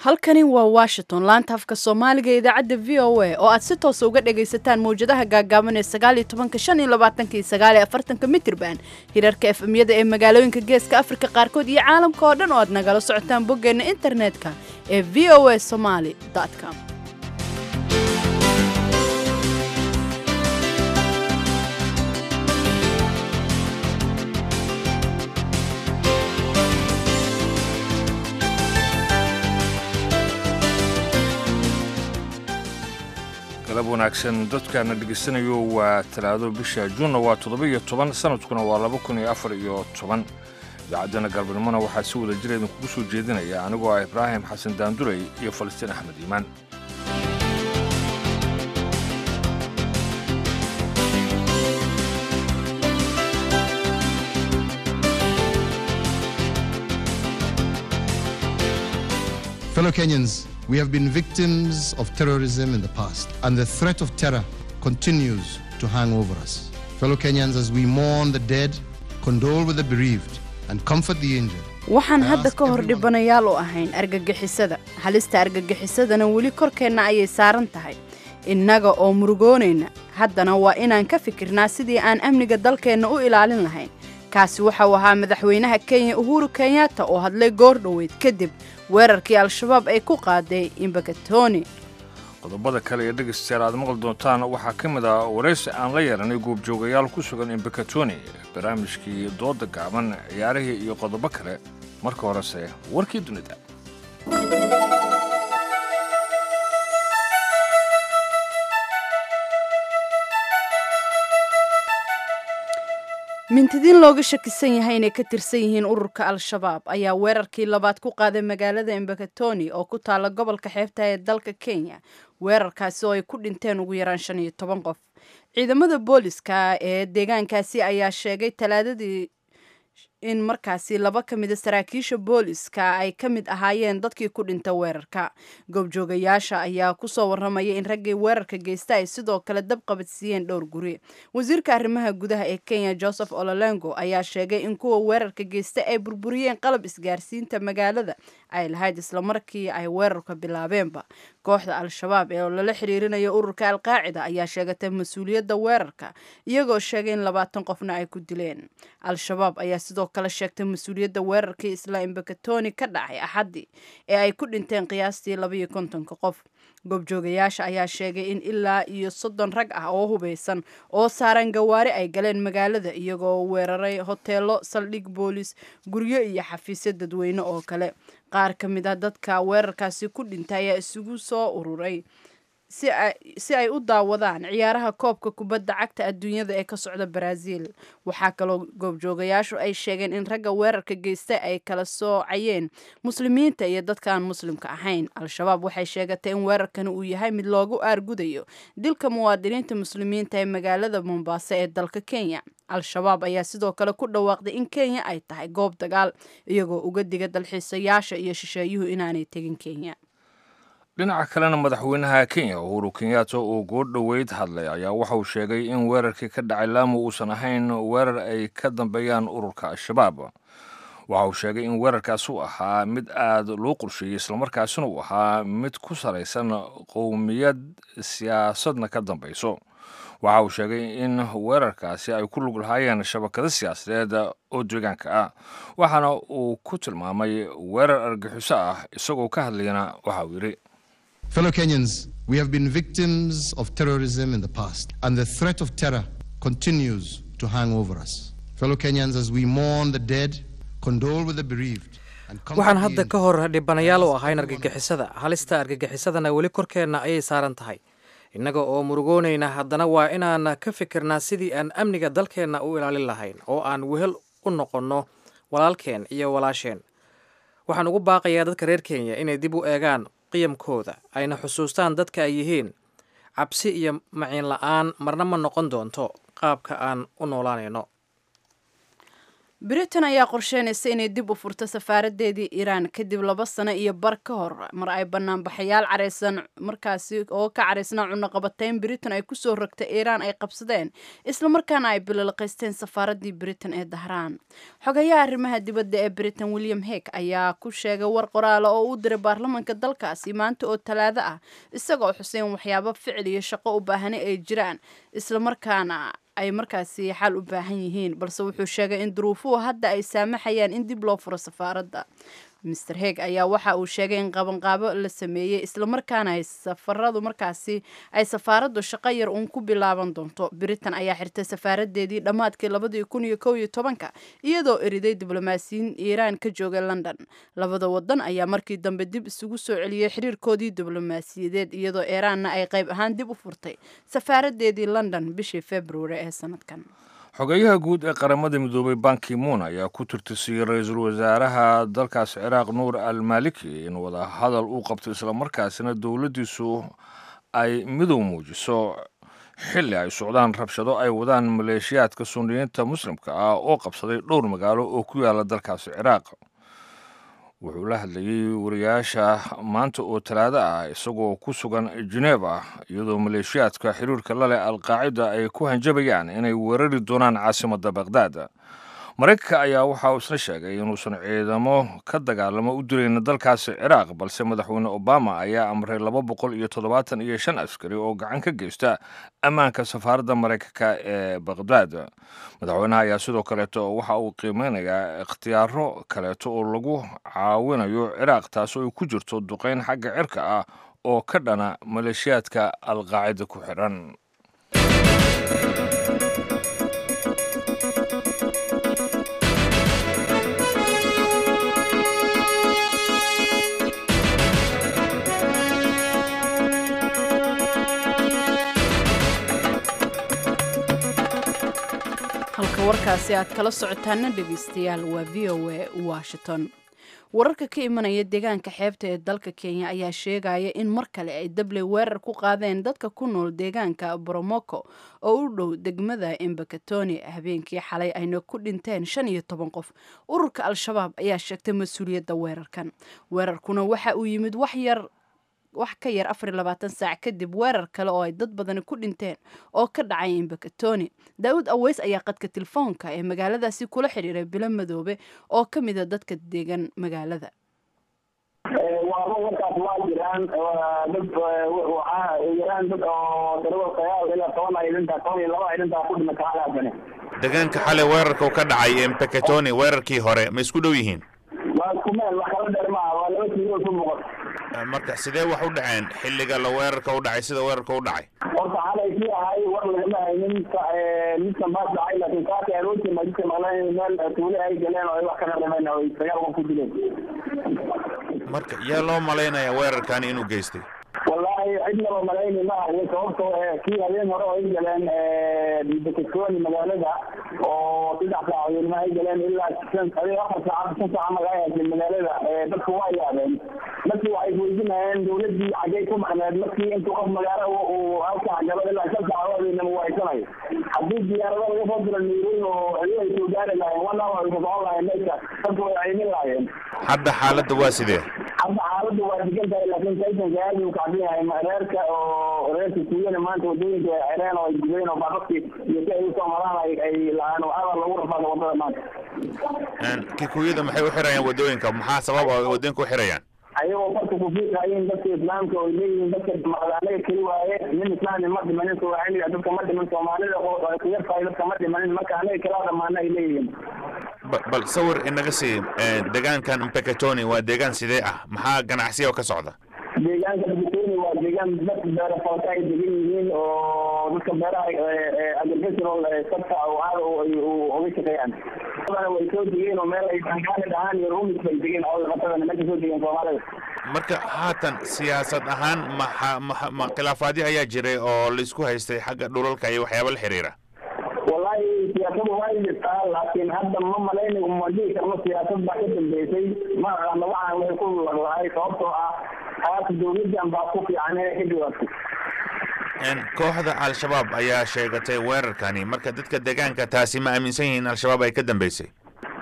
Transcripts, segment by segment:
halkani waa washington laanta afka soomaaliga ee idaacadda v o a oo aad si toosa uga dhagaysataan mawjadaha gaagaaban ee sagaaliyo tobanka shan iyo labaatanka iyo sagaaliyo afartanka mitirban hirarka efemyada ee magaalooyinka geeska afrika qaarkood iyo caalamka oo dhan oo aad nagala socotaan boggeenna internetka ee v o a somaly com galab wanaagsan dadkaana dhegaysanayo waa talaado bisha juunna waa toddoba-iyo toban sanadkuna waa laba kun iyo afar iyo toban idaacaddana galbanimona waxaa si wada jira idinkugu soo jeedinaya anigoo ah ibraahim xasan daanduley iyo falastiin axmed iimaan Fellow Kenyans, we have been victims of terrorism in the past, and the threat of terror continues to hang over us. Fellow Kenyans, as we mourn the dead, condole with the bereaved, and comfort the injured, waxaan hadda ka hor dhibanayaal u ahayn argagixisada halista argagixisadana weli korkeenna ayay saaran tahay innaga oo murugoonayna haddana waa inaan ka fikirnaa sidii aan amniga dalkeenna u ilaalin lahayn kaasi waxau ahaa madaxweynaha kenya uhuru kenyatta oo hadlay goor dhoweyd kadib weerarkii al-shabaab ay ku qaaday imbakatoni qodobada kale ee dhegaystayaal aad maqli doontaan waxaa ka mid ah waraysi aan la yeelanay goobjoogayaal ku sugan imbakatoni barnaamijkii dooda gaaban ciyaarihii iyo qodobo kale marka horese warkii dunida mintidiin looga shakisan yahay inay ka tirsan yihiin ururka al-shabaab ayaa weerarkii labaad ku qaaday magaalada embakatoni oo ku taala gobolka xeebta ee dalka kenya weerarkaasi oo ay ku dhinteen ugu yaraan shan iyo toban qof ciidamada booliska ee deegaankaasi ayaa sheegay talaadadii in markaasi laba ka mida saraakiisha booliska ay ka mid ahaayeen dadkii ku dhinta weerarka goobjoogayaasha ayaa kusoo warramaya in raggii weerarka geysta ay sidoo kale dab qabadsiiyeen dhowr guri wasiirka arrimaha gudaha ee kenya joseph ololengo ayaa sheegay in kuwa weerarka geysta ay burburiyeen qalab isgaarsiinta magaalada ay lahayd islamarkii ay weerarka bilaabeenba kooxda al-shabaab ee lala xiriirinayo ururka alqaacida ayaa sheegatay mas-uuliyadda weerarka iyagoo sheegay in labaatan qofna ay ku dileen al-shabaab ayaa sidoo kale sheegtay mas-uuliyadda weerarkii isla imbakatoni ka dhacay axaddii ee ay ku dhinteen qiyaastii labaiyo kontonka qof goobjoogayaasha ayaa sheegay in ilaa iyo soddon rag ah oo hubeysan oo saaran gawaari ay galeen magaalada iyagoo weeraray hoteelo saldhig boolis guryo iyo xafiisyo dadweyne oo kale qaar ka mid ah dadka weerarkaasi ku dhintay ayaa isugu soo ururay si ay u daawadaan ciyaaraha koobka kubadda cagta adduunyada ee ka socda baraaziil waxaa kaloo goobjoogayaashu ay sheegeen in ragga weerarka geysta ay kala soocayeen muslimiinta iyo dadka aan muslimka ahayn al-shabaab waxay sheegatay in weerarkani uu yahay mid loogu aargudayo dilka muwaadiniinta muslimiinta ee magaalada mombaaso ee dalka kenya al-shabaab ayaa sidoo kale ku dhawaaqday in kenya ay tahay goob dagaal iyagoo uga diga dalxiisayaasha iyo shisheeyuhu inaanay tegin kenya dhinaca kalena madaxweynaha kenya uhuru kenyatta oo goor dhoweyd hadlay ayaa waxa uu sheegay in weerarkii ka dhacay laamu uusan ahayn weerar ay ka dambeeyaan ururka al-shabaab waxa uu sheegay in weerarkaas uu ahaa mid aad loo qorsheeyey islamarkaasina uu ahaa mid ku salaysan qowmiyad siyaasadna ka dambayso waxa uu sheegay in weerarkaasi ay ku lug lahaayeen shabakado siyaasadeed oo deegaanka ah waxaana uu ku tilmaamay weerar argaxiso ah isagoo ka hadlayana waxa uu yidhi Fellow Kenyans, we have been victims of terrorism in the past, and the threat of terror continues to hang over us. Fellow Kenyans, as we mourn the dead, condole with the bereaved. and comfort waxaan the hadda injured. ka hor dhibanayaal u ahayn argagixisada halista argagixisadana weli korkeenna ayay saaran tahay innaga oo murugoonayna haddana waa inaan ka fikirnaa sidii aan amniga dalkeenna u ilaalin lahayn oo aan wehel u noqonno walaalkeen iyo walaasheen waxaan ugu baaqayaa dadka reer kenya inay dib u eegaan qiyamkooda ayna xusuustaan dadka ay yihiin cabsi iyo maciin la-aan marna ma noqon doonto qaabka aan u noolaanayno britain ayaa qorsheynaysa inay dib u furto safaaradeedii iiraan kadib laba sano iyo bar ka hor mar ay banaanbaxayaal careysan markaasi oo ka caraysnaa cunaqabateyn britain ay kusoo rogtay iiraan ay qabsadeen islamarkaana ay bililqaysteen safaaradii britain ee dahraan xogayaha arrimaha dibadda ee britain william heg ayaa ku sheegay war qoraala oo u diray baarlamanka dalkaasi maanta oo talaado ah isagoo xuseen waxyaabo ficil iyo shaqo u baahani ay jiraan islamarkaana ay markaasi xal u baahan yihiin balse wuxuu sheegay in duruufuhu hadda ay saamaxayaan in dib loo furo safaaradda master heg ayaa waxa uu sheegay in qabanqaabo la sameeyey islamarkaana ay safaradu markaasi ay safaaraddu shaqo yar uun ku bilaaban doonto britain ayaa xirtay safaaradeedii dhammaadkii labadii kun iyo kow iyo tobanka iyadoo eriday diblomaasiyiin iiraan ka joogay london labada wadan ayaa markii dambe dib isugu soo celiyey xiriirkoodii diblomaasiyadeed iyadoo iiraanna ay qayb ahaan dib u furtay safaaradeedii london bishii februari ee sanadkan xogeyaha guud ee qaramada midoobay banki moon ayaa ku tirtisiyey ra-iisul wasaaraha dalkaas ciraaq nuur al maliki in wada hadal uu qabto islamarkaasina dowladdiisu ay midow muujiso xilli ay socdaan rabshado ay wadaan maleeshiyaadka sunniyiinta muslimka ah oo qabsaday dhowr magaalo oo ku yaala dalkaasi ciraaq wuxuu la hadlayey wariyaasha maanta oo talaado ah isagoo ku sugan geneva iyadoo maleeshiyaadka xiriirka la leh alqaacida ay ku hanjabayaan inay weerari doonaan caasimadda bakhdad maraykanka ayaa waxa uu isna sheegay inuusan ciidamo ka dagaalamo u dilayn dalkaasi ciraaq balse madaxweyne obama ayaa amray laba boqol iyo toddobaatan iyo shan askari oo gacan ka geysta ammaanka safaaradda maraykanka ee bakhdad madaxweynaha ayaa sidoo kaleeto waxa uu qiimeynayaa ikhtiyaaro kaleeto oo lagu caawinayo ciraaq taasoo ay ku jirto duqeyn xagga cirka ah oo ka dhana maleeshiyaadka alqaacida ku xidhan halka warkaasi aad kala socotaana dhegeystayaal waa v o a washington wararka ka imanaya deegaanka xeebta ee dalka kenya ayaa sheegaya in mar kale ay dabley weerar ku qaadeen dadka ku nool deegaanka boromoko oo u dhow degmada embakatoni habeenkii xalay ayna ku dhinteen shan iyo toban qof ururka al-shabaab ayaa sheegtay mas-uuliyadda weerarkan weerarkuna waxa uu yimid wax yar wax ka yar afar iyo labaatan saac kadib weerar kale oo ay dad badani ku dhinteen oo ka dhacay imbakatoni daawud aweys ayaa qadka telefoonka ee magaaladaasi kula xidhiiray bilo madoobe oo ka mida dadka degan magaalada waaba warkaas waa jiraan dad waxaa jiraan dad oo darabo sagaal ilaa toban ay dhintaa toban iyo laba ay dhintaa ku dhimata halaasane deegaanka xalay weerarka uu ka dhacay embakatoni weerarkii hore ma isku dhow yihiin waa isku meel wax kala dheer maaha waa laba kiilo ku muuqato marka sidee wax u dhaceen xilliga la weerarka u dhacay sida weerarka u dhacay horta xalay kii ahay war lagama haynin midkan baas dhacay laakiin kaaka arooti ma jidka maqleen meel tuule ay galeen oo ay wax ka dhaqameen oo ay sagaal qof ku dileen marka yaa loo malaynayaa weerarkani inuu geystay wallaahi cidnaba malayni ma ahayo sababtoo kii habeen hore oo ay galeen bakatoni magaalada oo saddex saacadoodma ay galeen ilaa shan adiga afar saacad shan saaca magaa haysay magaalada dadku waa yaabeen markii waxay isweydiinayeen dawladdii xaggay ku maqneed markii intuu qof magaalo uu halkaa galo ilaa shan saacadoodina muwaysanayo haddii diyaarado laga soo diro nairobi oo xiliyo ay soo gaari lahayen one hour ay socon lahayen meesha dadku way caymin lahayen hadda xaaladda waa sidee hadda xaaladdu waa degan tahay laakiin taysanka aad uu kacsan yahay reerka oo reerka kuuyana maanta wadooyinka ay xireen oo ay gubeen oo baaqadki iyo si ay usoo maraan ay ay lahaan oo hadal lagu rafaada wadada maanta kikuyada maxay u xirayaan wadooyinka maxaa sabab oo wadooyinka u xirayaan ayagoo farka ku fiiqayin dadka islaamka oo leeyihiin dadka maqdaanaga keli waaye nin islaami ma dhimanin soomaaliga dadka ma dhiman soomaalida oo ku yartahay dadka ma dhimanin marka anaga kala dhamaana ay leeyihiin bal sawir inaga sii deegaankan mpekatoni waa deegaan sidee ah maxaa ganacsiya oo ka socda deegaanka bakatoni waa deegaan dad beera falka ay degan yihiin oo dadka beeraha agricultural sector oo aada uga shaqeeyaan dadana way soo degeen oo meel ay tangaani dhahaan iyo rumis bay degeen oo qatadana meesha soo degeen soomaalida marka haatan siyaasad ahaan maxa ma ma khilaafaadyo ayaa jiray oo laisku haystay xagga dhulalka iyo waxyaaba la xiriira wallahi siyaasadu waa jirtaa laakiin hadda ma malaynayo ma dhihi karno siyaasad baa ka dambeysay ma aqaano waxaan way ku laglahay sababtoo ah taas dawladdan baa ku fiican inay ka jawaabtay kooxda al-shabaab ayaa sheegatay weerarkani marka dadka deegaanka taasi ma aaminsan yihiin al-shabaab ay ka dambeysay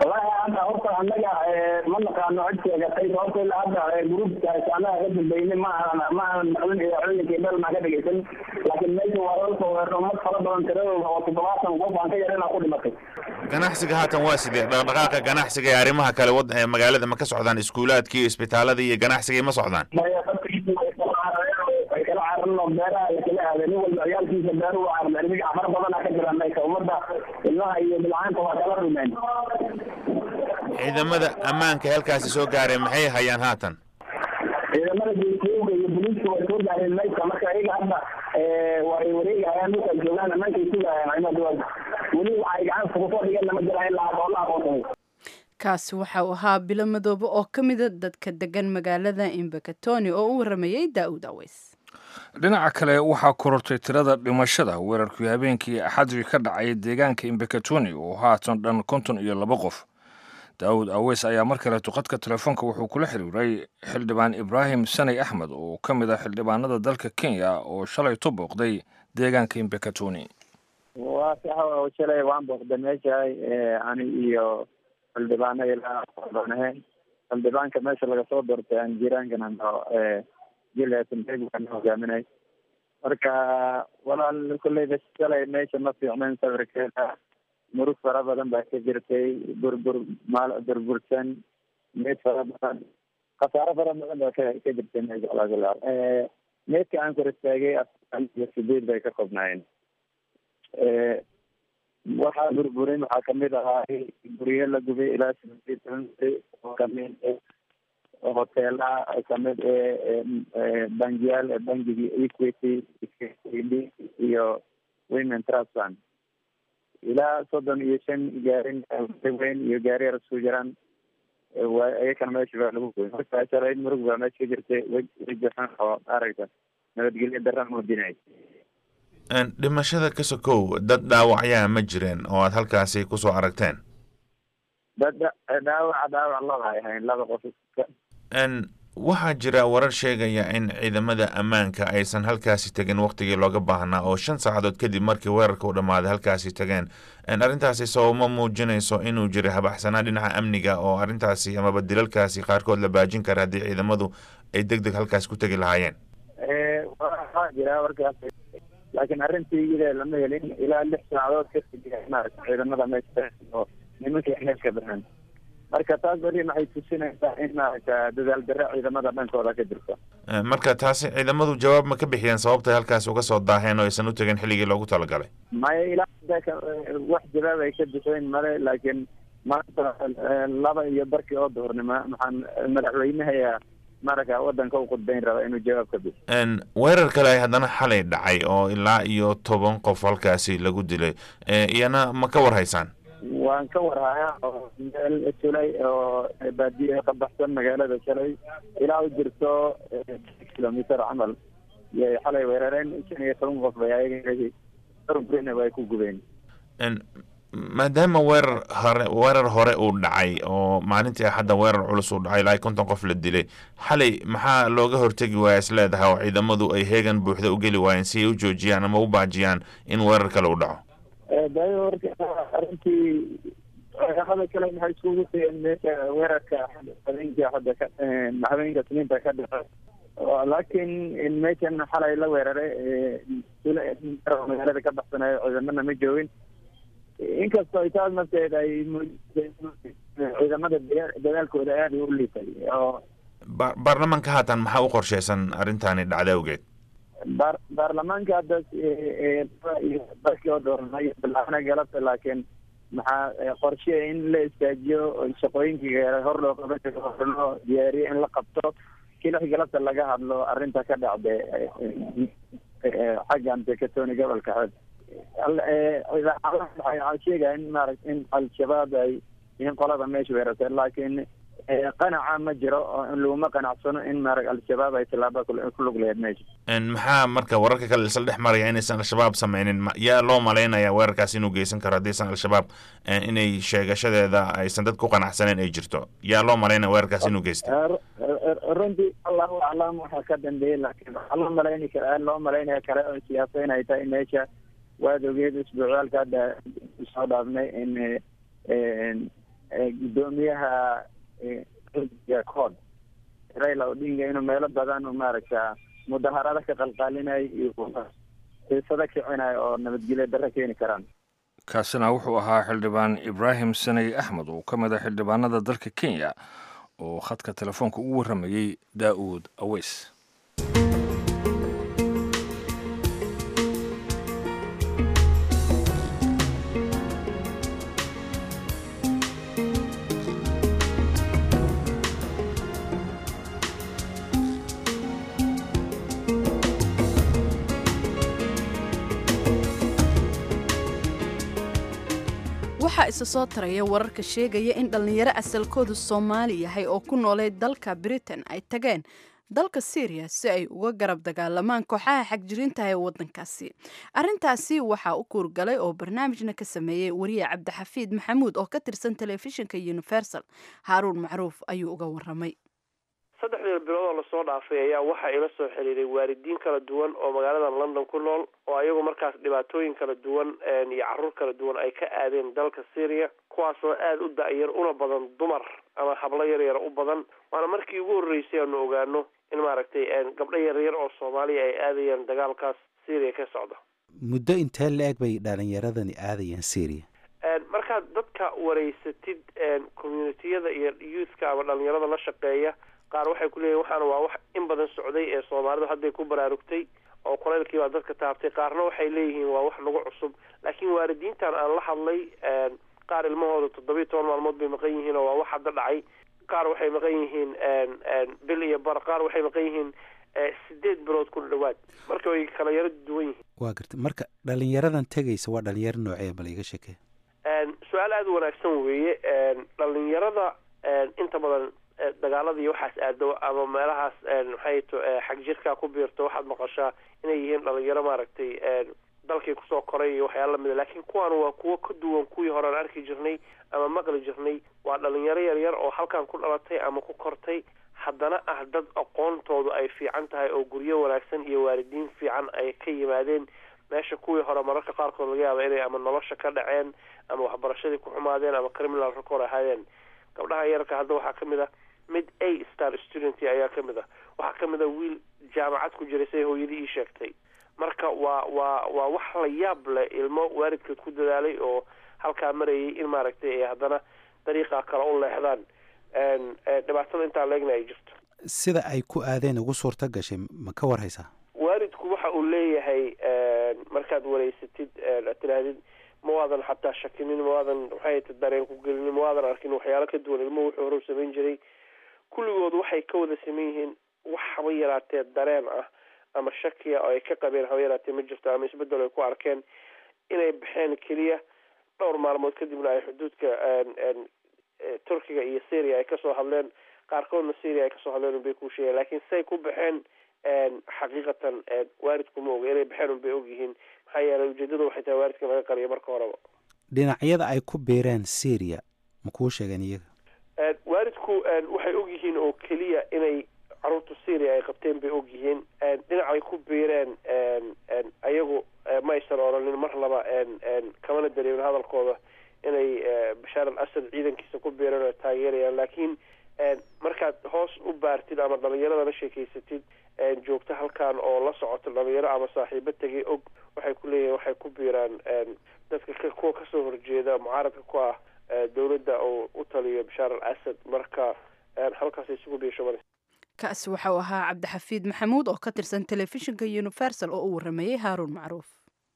hadda horta annaga ma naqaano cid sheegatay sababto ilaa hadda gruubkaas annaga ka dambeynay ma aanan ma aanan maqlin idaacooyinka iyo meel maa ka dhegeysan laakiin meesha waa lala soo weeraro ummad fara badan tiradooda oo toddobaatan qof aan ka yarinaa ku dhimatay ganacsiga haatan waa sidee dhaqdhaqaaqa ganacsiga ee arrimaha kale wad ee magaalada ma ka socdaan iskuulaadkii iyo isbitaaladii iyo ganacsigii ma socdaan maya dadkiisu way kala carareen way kala carareen oo beeraha la kala aaday nin walba ciyaalkiisa beeruhu carareen imiga fara badana ka jira meesha ummadda ilmaha iyo bilcaanta waa kala rumeen ciidamada ammaanka halkaasi soo gaareen maxay hayaan haatan ciidamada jeesiyowga iyo booliiska way soo gaareen meesha marka iyaga hadda way wareegahayaan dhulka ay joogaan amaankay sugahayaan cimada weli waxa ay gacanta kusoo dhigeen lama jira ilaa hadda oo la aqoonsaday kaasi waxa uu ahaa bilo madoobe oo ka mida dadka degan magaalada imbakatoni oo u waramayey daa'uud aweys dhinaca kale waxaa korortay tirada dhimashada weerarkii habeenkii axadii ka dhacay deegaanka imbakatoni oo haatan dhan konton iyo laba qof daawud aweys ayaa mar kale tuqadka telefoonka wuxuu kula xiriiray xildhibaan ibraahim sanay axmed oo ka mid ah xildhibaanada dalka kenya oo shalay tu booqday deegaanka imbakatoni waa sax shalay waan booqday meeshahay ani iyo xildhibaano ilaa baan ahayn xildhibaanka meesha laga soo doortay aan jiraankana jilaasanbeegana hogaaminay marka walaal kolleyba shalay meesha ma fiicnayn sawirkeeda murug fara badan baa ka jirtay burbur maal burbursan meed fara badan khasaaro fara badan baa ka ka jirtay meesha alagulaal meedka aan kor istaagay afan iyo sideed bay ka koobnaayeen waxaa burburin waxaa kamid ahaa guryo la gubay ilaa sideed oo kamid hoteelaha kamid ee bangiyaal bangigii equity iyo women trust fund ilaa soddon iyo shan gaarin weyn iyo gaari yar isku jiraan iyakana meesha baa lagu goy marka shalay murug baa meesha ka jirtay weji xun oo aragta nabadgelyo daraan muujinay dhimashada ka sokow dad dhaawacyaa ma jireen oo aad halkaasi kusoo aragteen dad dhaawac dhaawac laba ay ahayn laba qof waxaa jira warar sheegaya in ciidamada ammaanka aysan halkaasi tegin waktigii looga baahnaa oo shan saacadood kadib markii weerarka u dhammaaday halkaasi tageen arrintaasi sababma muujinayso inuu jiray habaxsanaa dhinaca amniga oo arrintaasi amaba dilalkaasi qaarkood la baajin kara haddii ciidamadu ay deg deg halkaasi ku tegi lahaayeen waa jira warkaas laakiin arrintii iyada lama helin ilaa lix saacadood kadib maarata ciidamada meesha oo nimankii meesha baxeen marka taas beri maxay tusinaysaa in maaragta dadaal darre ciidamada dhankooda ka jirto marka taasi ciidamadu jawaab ma ka bixiyeen sababtay halkaasi uga soo daaheen oo aysan u tegin xilligii loogu talagalay maya ilaa wax jawaab ay ka bixeen male laakiin maanta laba iyo barkii oo duhurnimo maxaan madaxweynaha maraka wadanka u qudbayn raba inuu jawaab ka bixiyo weerar kale ay haddana xalay dhacay oo ilaa iyo toban qof halkaasi lagu dilay iyana ma ka war haysaan waan ka warhayaa oo meel shalay oo baadiye ka baxsan magaalada shalay ilaa u jirto kilomitr camal yay xalay weerareen shan iyo toban qof bay ayaga way ku gubeen maadaama weerar hore weerar hore uu dhacay oo maalintii axadda weerar culus uu dhacay ilaa konton qof la dilay xalay maxaa looga hortegi waaya is leedahay oo ciidamadu ay heegan buuxda u geli waayeen si ay u joojiyaan ama u baajiyaan in weerar kale uu dhaco dayo horta arrintii ciidamada kale maxay iskugu tageen meesha weerarka habeenkii hadda ka habeenka sniinta ka dhaca laakiin meeshan xalay la weeraray magaalada ka baxsanayo ciidamana ma joogin inkastoo ay taas nafteeda ay ciidamada dadaalkooda aada u liitay oo baarlamaanka haatan maxaa u qorsheysan arrintaani dhacda awgeed baar baarlamaanka hadda barkii oo dooranay bilaabna galabta laakiin maxaa qorshe in la istaajiyo shaqooyinkii hor loo qaban jiro hor loo diyaariyo in la qabto kilix galabta laga hadlo arrinta ka dhacda xaggan dekatoni gobolka xeeb waxay sheegaya in maarata in al-shabaab ay in qolada meesha weerartay laakiin qanaca ma jiro oo laguma qanacsano in maarag al-shabaab ay tilaaba ku lug laheyd meesha maxaa marka wararka kale isla dhex maraya inaysan al-shabaab sameynin yaa loo malaynaya weerarkaas inuu geysan karo haddaysan al-shabaab inay sheegashadeeda aysan dad ku qanacsaneen ay jirto yaa loo malaynaya weerarkaas inuu geysta runtii allahu aclam waxaa ka dambeeyey laakiin waxaa loo malayni kara loo malaynaya kale oo siyaasa inay tahay meesha waad ogeed isbuucyaalka hadda soo dhaafnay in gudoomiyaha cod raila odinga inuu meelo badan u maaragta mudaharado ka qalqaalinayo iyo xiisado kicinayo oo nabadgelyo darro keeni karaan kaasina wuxuu ahaa xildhibaan ibraahim saney axmed oo ka mid a xildhibaanada dalka kenya oo khadka telefoonka ugu warramayey daa'uud aweys waxaa isa soo taraya wararka sheegaya in dhallinyaro asalkoodu soomaali yahay oo ku noolay dalka britain ay tageen dalka syriya si ay uga garab dagaalamaan kooxaha xagjirintaha ee waddankaasi arrintaasi waxaa u kuurgalay oo barnaamijna ka sameeyey wariye cabdixafiid maxamuud oo ka tirsan telefishinka universal haaruun macruuf ayuu uga waramay saddexdii bilood oo lasoo dhaafay ayaa waxaa ila soo xiriiray waalidiin kala duwan oo magaalada london ku nool oo ayagu markaas dhibaatooyin kala duwan iyo caruur kala duwan ay ka aadeen dalka syria kuwaasoo aada u da-yar una badan dumar ama hablo yar yar u badan waana markii ugu horreysay aanu ogaano in maaragtay gabdho yaryar oo soomaaliya ay aadayaan dagaalkaas syria ka socda muddo intee la-eg bay dhalinyaradani aadayaan syria markaad dadka wareysatid communitiyada iyo youthka ama dhalinyarada la shaqeeya qaar waxay ku leeyihin waxaana waa wax in badan socday ee soomaalidu hadday ku baraarugtay oo kulaylkii baa dadka taabtay qaarna waxay leeyihiin waa wax nagu cusub laakiin waalidiintan aan la hadlay qaar ilmahooda toddobiyo toban maalmood bay maqan yihiin oo waa wax hadda dhacay qaar waxay maqan yihiin bil iyo bar qaar waxay maqan yihiin sideed bilood ku dhawaad marka way kala yaro duwan yihiin waa garta marka dhalinyaradan tegaysa waa dhalinyaro noocee bal iga shekee su-aal aada u wanaagsan weeye dhalinyarada inta badan dagaalada iyo waxaas aado ama meelahaas maxay to xag jirkaa ku biirto waxaad maqashaa inay yihiin dhalinyaro maaragtay dalkii kusoo koray iyo waxyaala lamida laakiin kuwaan waa kuwo ka duwan kuwii hore aan arki jirnay ama maqli jirnay waa dhalinyaro yaryar oo halkan ku dhalatay ama ku kortay haddana ah dad aqoontoodu ay fiican tahay oo guryo wanaagsan iyo waalidiin fiican ay ka yimaadeen meesha kuwii hore mararka qaarkood laga yaaba inay ama nolosha ka dhaceen ama waxbarashadii ku xumaadeen ama criminal record ahaadeen gabdhaha yararka hadda waxaa kamid ah mid a star student ayaa kamid ah waxaa kamid a wiil jaamacad ku jiray siday hooyadii ii sheegtay marka waa waa waa wax la yaab leh ilmo waalidkood ku dadaalay oo halkaa marayay in maaragtay ay haddana dariiqa kale u leexdaan dhibaatada intaa leegna ay jirto sida ay ku aadeen ugu suurta gashay ma ka war haysaa waalidku waxa uu leeyahay markaad wareysatid tirahdid ma waadan xataa shakinin ma waadan maxay ta dareen ku gelinin ma waadan arkin waxyaalo ka duwan ilmuhu wuxuu hore u samayn jiray kulligood waxay ka wada saman yihiin wax haba yaraatee dareen ah ama shakiya oo ay ka qabeen haba yaraatee ma jirto ama isbedel ay ku arkeen inay baxeen keliya dhowr maalmood kadibna ay xuduudka turkiga iyo syria ay kasoo hadleen qaarkoodna syria ay kasoo hadleen unbay ku sheegeen laakiin say ku baxeen xaqiiqatan waalidku ma oga inay baxeen unbay ogyihiin maxaa yeelay ujeedada waxay tahay waalidka laga qariyo marka horeba dhinacyada ay ku beereen syria ma kuu sheegeen iyaga waalidku waxay ogyihiin oo keliya inay caruurta syria ay qabteen bay ogyihiin dhinacay ku biireen ayagu ma aysan oranin mar laba kamana dareemin hadalkooda inay bashaar al asad ciidankiisa ku biireen oo taageerayaan laakiin markaad hoos u baartid ama dhalinyarada la sheekeysatid joogto halkan oo la socoto dhalinyaro ama saaxiibo tegay og waxay ku leeyihin waxay ku biiraan dadka kuwa kasoo horjeeda mucaaradka ku ah dowladda oo u taliyo bashaar al asad marka halkaas isugu biishoban kaasi waxau ahaa cabdixafiid maxamuud oo ka tirsan telefishinka universal oo u waramayey haaruun macruuf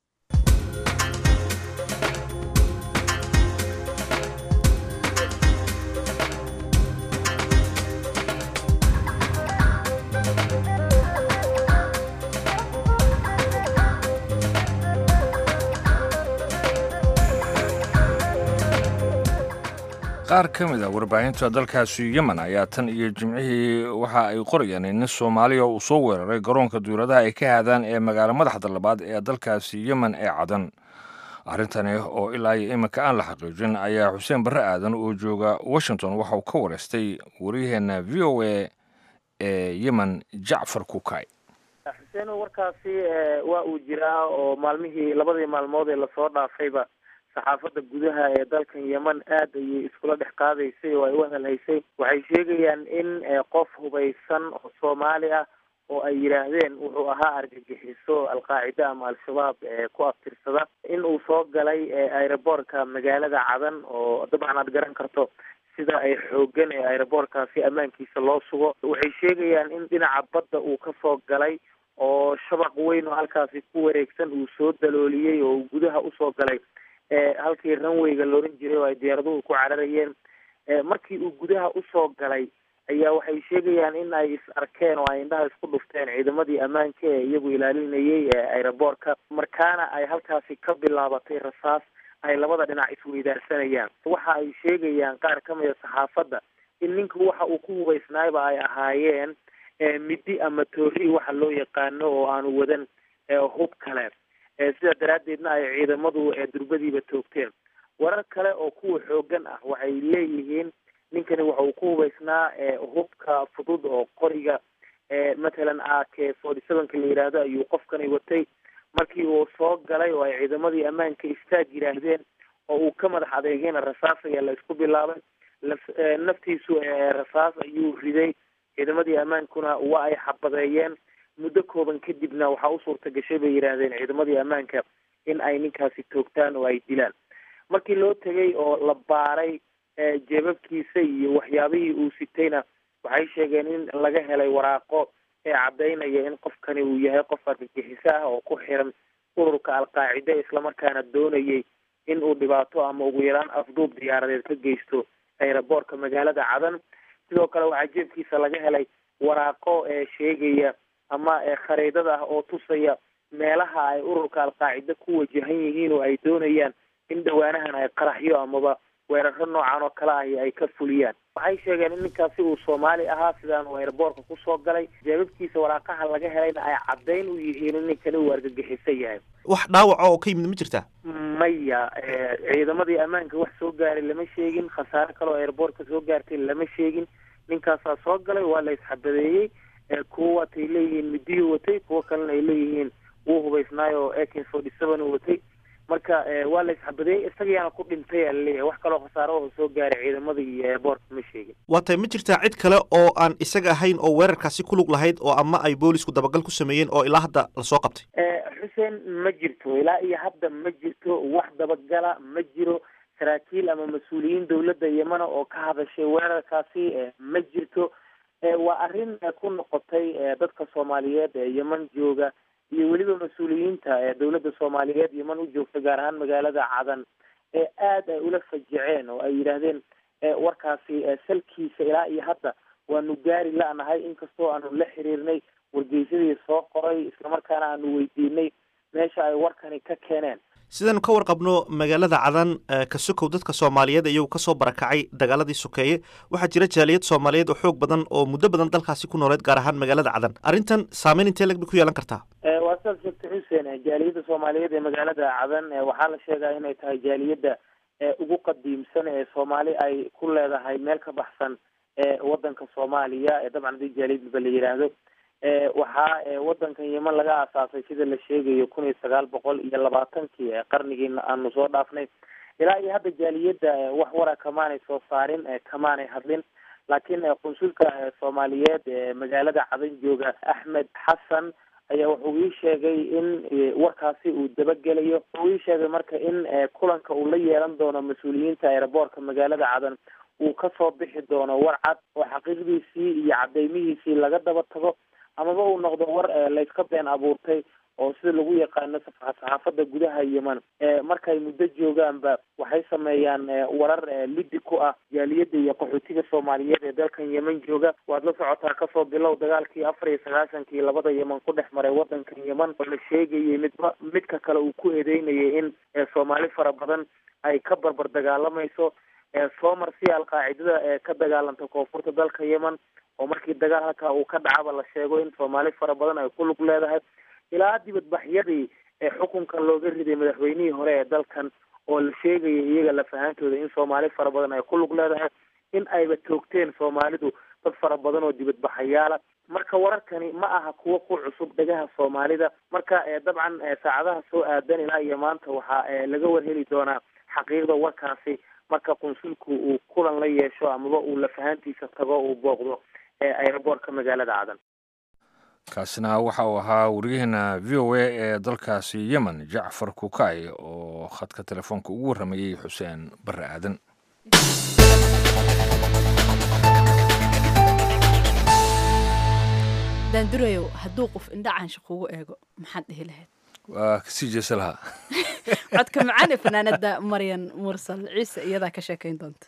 qaar ka mid a warbaahinta dalkaasi yemen ayaa tan iyo jimcihii waxa ay qorayaan in nin soomaaliya uu soo weeraray garoonka duuradaha ay ka haadaan ee magaalo madaxda labaad ee dalkaasi yemen ee cadan arrintani oo ilaa iyo iminka aan la xaqiijin ayaa xuseen barre aadan oo jooga washington waxa uu ka wareystay waryaheena v o a ee yemen jacfar kukay xuseen warkaasi waa uu jiraa oo maalmihii labadii maalmood ee lasoo dhaafayba saxaafadda gudaha ee dalkan yeman aad ayay iskula dhex qaadaysay oo ay u hadalhaysay waxay sheegayaan in qof hubaysan oo soomaali ah oo ay yidhaahdeen wuxuu ahaa argagixiso alqaacida ama al-shabaab ku aftirsada in uu soo galay aeroboortka magaalada cadan oo dabcan aad garan karto sida ay xoogan ee aeroboortkaasi ammaankiisa loo sugo waxay sheegayaan in dhinaca badda uu kasoo galay oo shabaq weyn oo halkaasi ku wareegsan uu soo dalooliyey oo uu gudaha usoo galay halkii runwayga looran jiray oo ay diyaaraduhu ku cararayeen markii uu gudaha usoo galay ayaa waxay sheegayaan in ay is arkeen oo ay indhaha isku dhufteen ciidamadii ammaanka ee iyagu ilaalinayay aeroboortka markaana ay halkaasi ka bilaabatay rasaas ay labada dhinac isweydaarsanayaan waxa ay sheegayaan qaar ka mida saxaafadda in ninku waxa uu ku hubaysnaayba ay ahaayeen midi ama toori waxa loo yaqaano oo aanu wadan hub kale sidaa daraaddeedna ay ciidamadu durbadiiba toogteen warar kale oo kuwa xoogan ah waxay leeyihiin ninkani waxa uu ku hubaysnaa hubka fudud oo qoriga matalan a k forty sevenka la yidhaahdo ayuu qofkani watay markii uu soo galay oo ay ciidamadii ammaanka istaag yidhaahdeen oo uu ka madax adeegayna rasaas ayaa la isku bilaabay naftiisu rasaas ayuu riday ciidamadii ammaankuna waa ay xabadeeyeen muddo kooban kadibna waxaa u suurta gashay bay yidhaahdeen ciidamadii ammaanka in ay ninkaasi toogtaan oo ay dilaan markii loo tegay oo la baaray jeebabkiisa iyo waxyaabihii uu sitayna waxay sheegeen in laga helay waraaqo ee caddaynaya in qofkani uu yahay qof argagixiso ah oo ku xiran ururka alqaacide islamarkaana doonayay in uu dhibaato ama ugu yaraan afduub diyaaradeed ka geysto aeroboortka magaalada cadan sidoo kale waxaa jeebkiisa laga helay waraaqo ee sheegaya ama khariidada ah oo tusaya meelaha ay ururka alqaacide ku wajahan yihiin oo ay doonayaan in dhawaanahan ay qaraxyo amaba weeraro noocan oo kale ahi ay ka fuliyaan waxay sheegeen in ninkaasi uu soomaali ahaa sidaan uu aeroboortka kusoo galay jeebabkiisa waraaqaha laga helayna ay caddayn u yihiin in ninkani uu argagixiso yahay wax dhaawaca oo ka yimid ma jirtaa maya ciidamadii ammaanka wax soo gaaray lama sheegin khasaare kale oo aeroboortka soo gaartay lama sheegin ninkaasaa soo galay waa la isxabadeeyey kuwa waatay leeyihiin midiyuu watay kuwo kalena ay leeyihiin wuu hubaysnaayo oo ak forty seven uu watay marka waa la isxabadeeyey isagayaana ku dhintay aa laleeyahay wax kaloo khasaaro oo soo gaaray ciidamada iyo airboortka ma sheegin waa tahay ma jirtaa cid kale oo aan isaga ahayn oo weerarkaasi ku lug lahayd oo ama ay boolisku dabagal ku sameeyeen oo ilaa hadda lasoo qabtay xuseen ma jirto ilaa iyo hadda ma jirto wax dabagala ma jiro saraakiil ama mas-uuliyiin dawladda yemana oo ka hadashay weerarkaasi ma jirto waa arrin ku noqotay dadka soomaaliyeed ee yeman jooga iyo weliba mas-uuliyiinta dawladda soomaaliyeed yeman u joogta gaar ahaan magaalada cadan ee aada ay ula fajiceen oo ay yidhaahdeen warkaasi salkiisa ilaa iyo hadda waanu gaari la-nahay inkastoo aanu la xiriirnay wargeysadii soo qoray islamarkaana aanu weydiinay meesha ay warkani ka keeneen sidaanu ka warqabno magaalada cadan ka sokow dadka soomaaliyeed iyagu kasoo barakacay dagaaladii sokeeye waxaa jira jaaliyad soomaaliyeed oo xoog badan oo muddo badan dalkaasi ku nooleed gaar ahaan magaalada cadan arrintan saameyn intee lag bay ku yeelan kartaa waa sidaad sheegtay xuseen jaaliyadda soomaaliyeed ee magaalada cadan waxaa la sheegaa inay tahay jaaliyadda ugu qadiimsan ee soomaali ay ku leedahay meel ka baxsan wadanka soomaaliya dabcan hadii jaaliyadba la yidhaahdo waxaa wadankan yeman laga aasaasay sida la sheegayo kun iyo sagaal boqol iyo labaatankii qarnigii aanu soo dhaafnay ilaa iyo hadda jaaliyadda wax wara kamaanay soo saarin kamaanay hadlin laakiin qunsulka soomaaliyeed ee magaalada cadan jooga axmed xasan ayaa wuxuu ii sheegay in warkaasi uu dabagelayo wuxuu ii sheegay marka in kulanka uu la yeelan doono mas-uuliyiinta aeroboortka magaalada cadan uu kasoo bixi doono war cad oo xaqiiqdiisii iyo cadeymihiisii laga daba tago amaba uu noqdo war layska been abuurtay oo sida lagu yaqaano saxaafadda gudaha yeman markay muddo joogaanba waxay sameeyaan warar lidi ku ah jaaliyadda iyo qaxootiga soomaaliyeed ee dalkan yeman jooga waad la socotaa kasoo bilow dagaalkii afar iyo sagaasankii labada yeman ku dhex maray wadankan yeman oo la sheegayay midba midka kale uu ku eedeynayay in soomaali fara badan ay ka barbar dagaalamayso soomar si alqaacidada ee ka dagaalanta koonfurta dalka yeman oo markii dagaal halkaa uu ka dhacaba la sheego in soomaali fara badan ay ku lug leedahay ilaa dibadbaxyadii ee xukunka looga riday madaxweynihii hore ee dalkan oo la sheegaya iyaga lafahantooda in soomaali fara badan ay ku lug leedahay in ayba toogteen soomaalidu dad fara badan oo dibadbaxayaala marka wararkani ma aha kuwo ku cusub dhegaha soomaalida marka dabcan saacadaha soo aadan ilaa iyo maanta waxaa laga warheli doonaa xaqiiqda warkaasi marka qunsulku uu kulan la yeesho amaba uu lafahantiisa tago uu booqdo eeaeroboortka magaalada cadan kaasina waxa uu ahaa wariyaheena v o a ee dalkaasi yemen jacfar kukay oo khadka telefoonka ugu warramayey xuseen barre aadan daandurayow hadduu qof indha caansha kugu eego maxaad dhihi lahayd waa kasii jeesa lahaa codka macaan ee fanaanada maryan mursal ciise iyadaa ka sheekayn doonta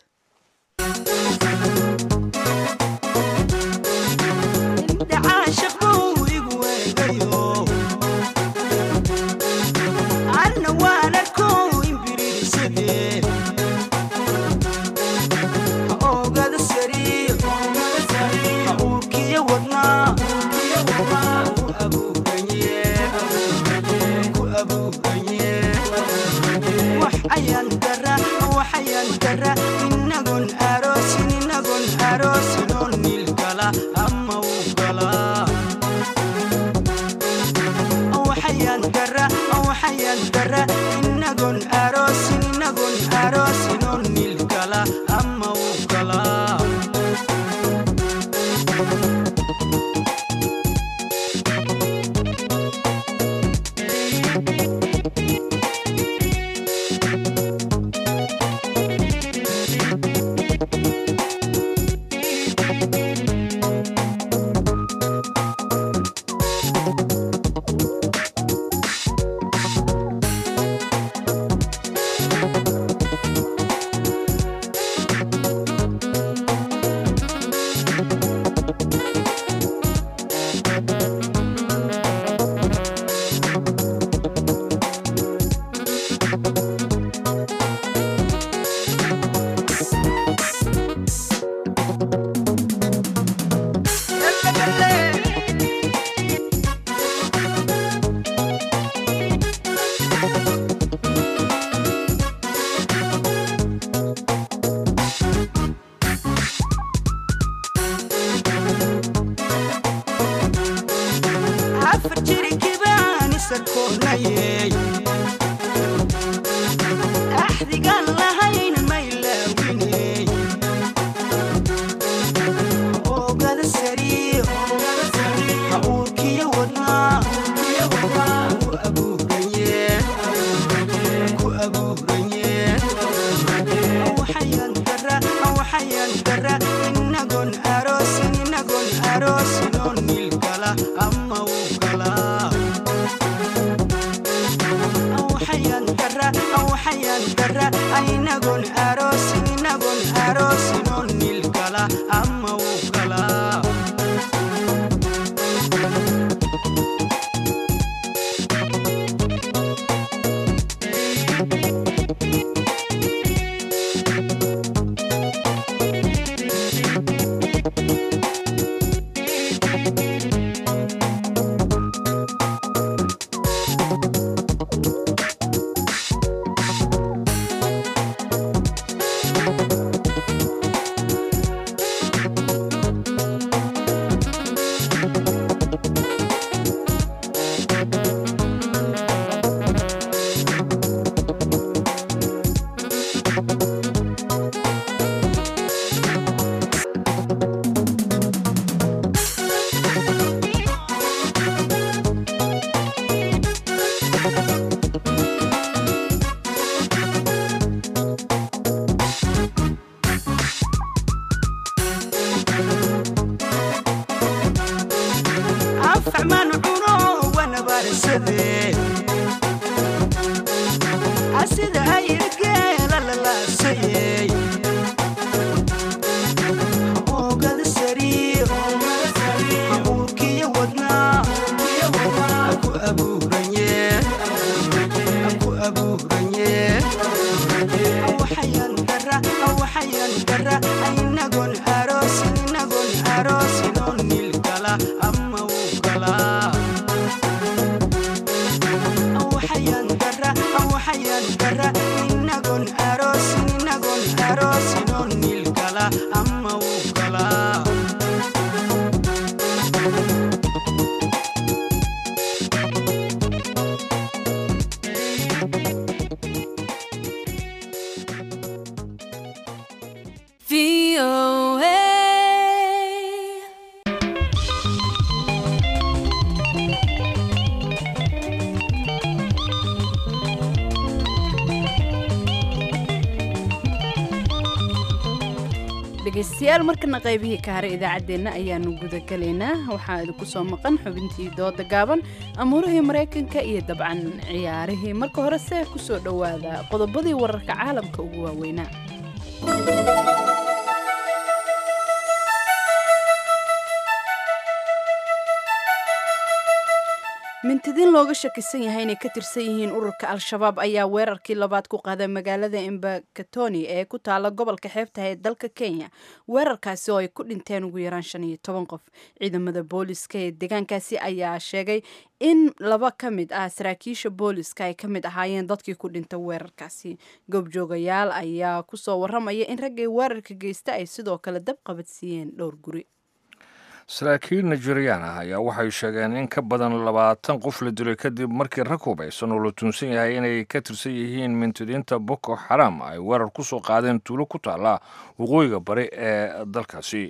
waxayaan dara inagon aroosin inagon dhegaystayaal markana qaybihii ka haray idaacaddeenna ayaanu gudagalaynaa waxaa idinku soo maqan xubintii dooda gaaban amuurihii maraykanka iyo dabcan ciyaarihii marka horese ku soo dhowaada qodobadii wararka caalamka ugu waaweynaa mintidiin looga shakisan yahay inay ka tirsan yihiin ururka al-shabaab ayaa weerarkii labaad ku qaaday magaalada embakatoni ee ku taala gobolka xeebtaha ee dalka kenya weerarkaasi oo ay ku dhinteen ugu yaraan shan iyo toban qof ciidamada booliska ee deegaankaasi ayaa sheegay in laba ka mid ah saraakiisha booliska ay ka mid ahaayeen dadkii ku dhintay weerarkaasi goobjoogayaal ayaa kusoo waramaya in raggay weerarka geysta ay sidoo kale dab qabadsiiyeen dhowr guri saraakiil nigeriyaan ah ayaa waxay sheegeen in ka badan labaatan qof la dilay kadib markii rag hubaysan oo la tuunsan yahay inay ka tirsan yihiin mintidiinta boko xaram ay weerar ku soo qaadeen tuulo ku taalla waqooyiga bari ee dalkaasi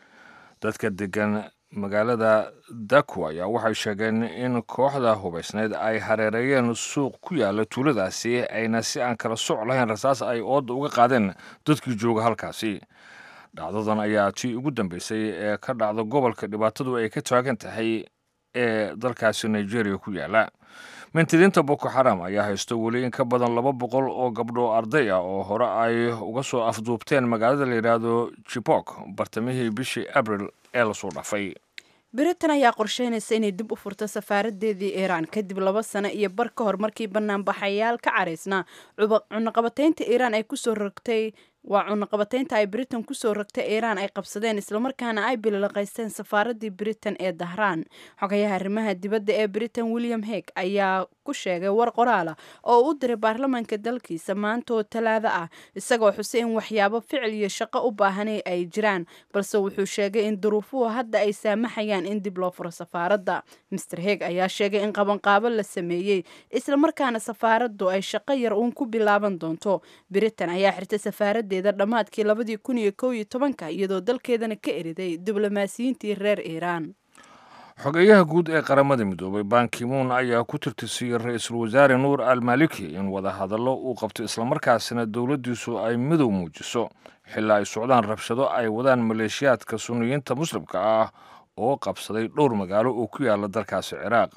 dadka degan magaalada daku ayaa waxay sheegeen in kooxda hubaysneyd ay hareereeyeen suuq ku yaala tuuladaasi ayna si aan kala soc lahayn rasaas ay ooda uga qaadeen dadkii jooga halkaasi dhacdadan ayaa tii ugu dambeysay ee ka dhacda gobolka dhibaatadu ay ka taagan tahay ee dalkaasi nigeria ku yaala mintidiinta boko xaram ayaa haysto weli in ka badan laba boqol oo gabdho arday ah oo hore ay uga soo afduubteen magaalada la yidhaahdo jibok bartamihii bishii abril ee lasoo dhafay britain ayaa qorsheynaysa inay dib u furto safaaradeedii iiraan kadib laba sano iyo bar ka hor markii banaanbaxayaal ka caraysnaa cunaqabataynta iiraan ay kusoo rogtay waa cunaqabataynta ay britain kusoo rogtay iiraan ay qabsadeen islamarkaana ay bililaqaysteen safaaradii britain ee dahraan xogayaha arrimaha dibadda ee britain william heg ayaa ku sheegay war qoraala oo u diray baarlamaanka dalkiisa maanta oo talaado ah isagoo xusay in waxyaabo ficil iyo shaqo u baahanay ay jiraan balse wuxuu sheegay in duruufuhu hadda ay saamaxayaan in dib loo furo safaaradda master heg ayaa sheegay in qabanqaabo la sameeyey islamarkaana safaaraddu ay shaqo yar uun ku bilaaban doonto britain ayaa xirtay safaaradda dhammaadkii labadii kun iyo kow iyo tobanka iyadoo dalkeedana ka eriday diblomaasiyiintii reer iiraan xogeyaha guud ee qaramada midoobay bankimuun ayaa ku tirtirsiiyey ra-iisul wasaare nuur al maliki in wadahadallo uu qabto islamarkaasina dowladdiisu ay midow muujiso xilaa ay socdaan rabshado ay wadaan maleeshiyaadka sunniyiinta muslimka ah oo qabsaday dhowr magaalo oo ku yaala dalkaasi ciraaq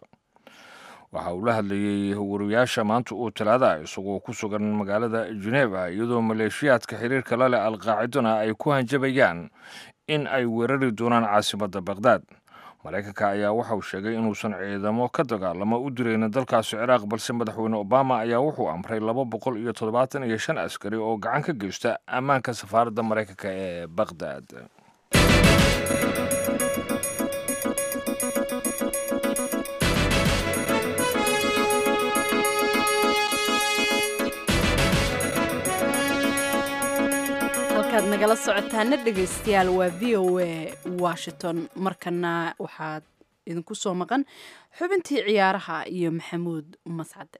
waxa uu la hadlayey wariyaasha maanta uu talaada isagoo ku sugan magaalada geneva iyadoo maleeshiyaadka xiriirka la leh alqaacidona ay ku hanjabayaan in ay weerari doonaan caasimadda baqhdaad maraykanka ayaa waxa uu sheegay inuusan ciidamo ka dagaalamo u diraynin dalkaasi ciraaq balse madaxweyne obama ayaa wuxuu amray laba boqol iyo toddobaatan iyo shan askari oo gacan ka geysta ammaanka safaaradda maraykanka ee baqhdaad halkaad nagala socotaana dhegaystayaal waa v o a washington markana waxaad idinku soo maqan xubintii ciyaaraha iyo maxamuud mascade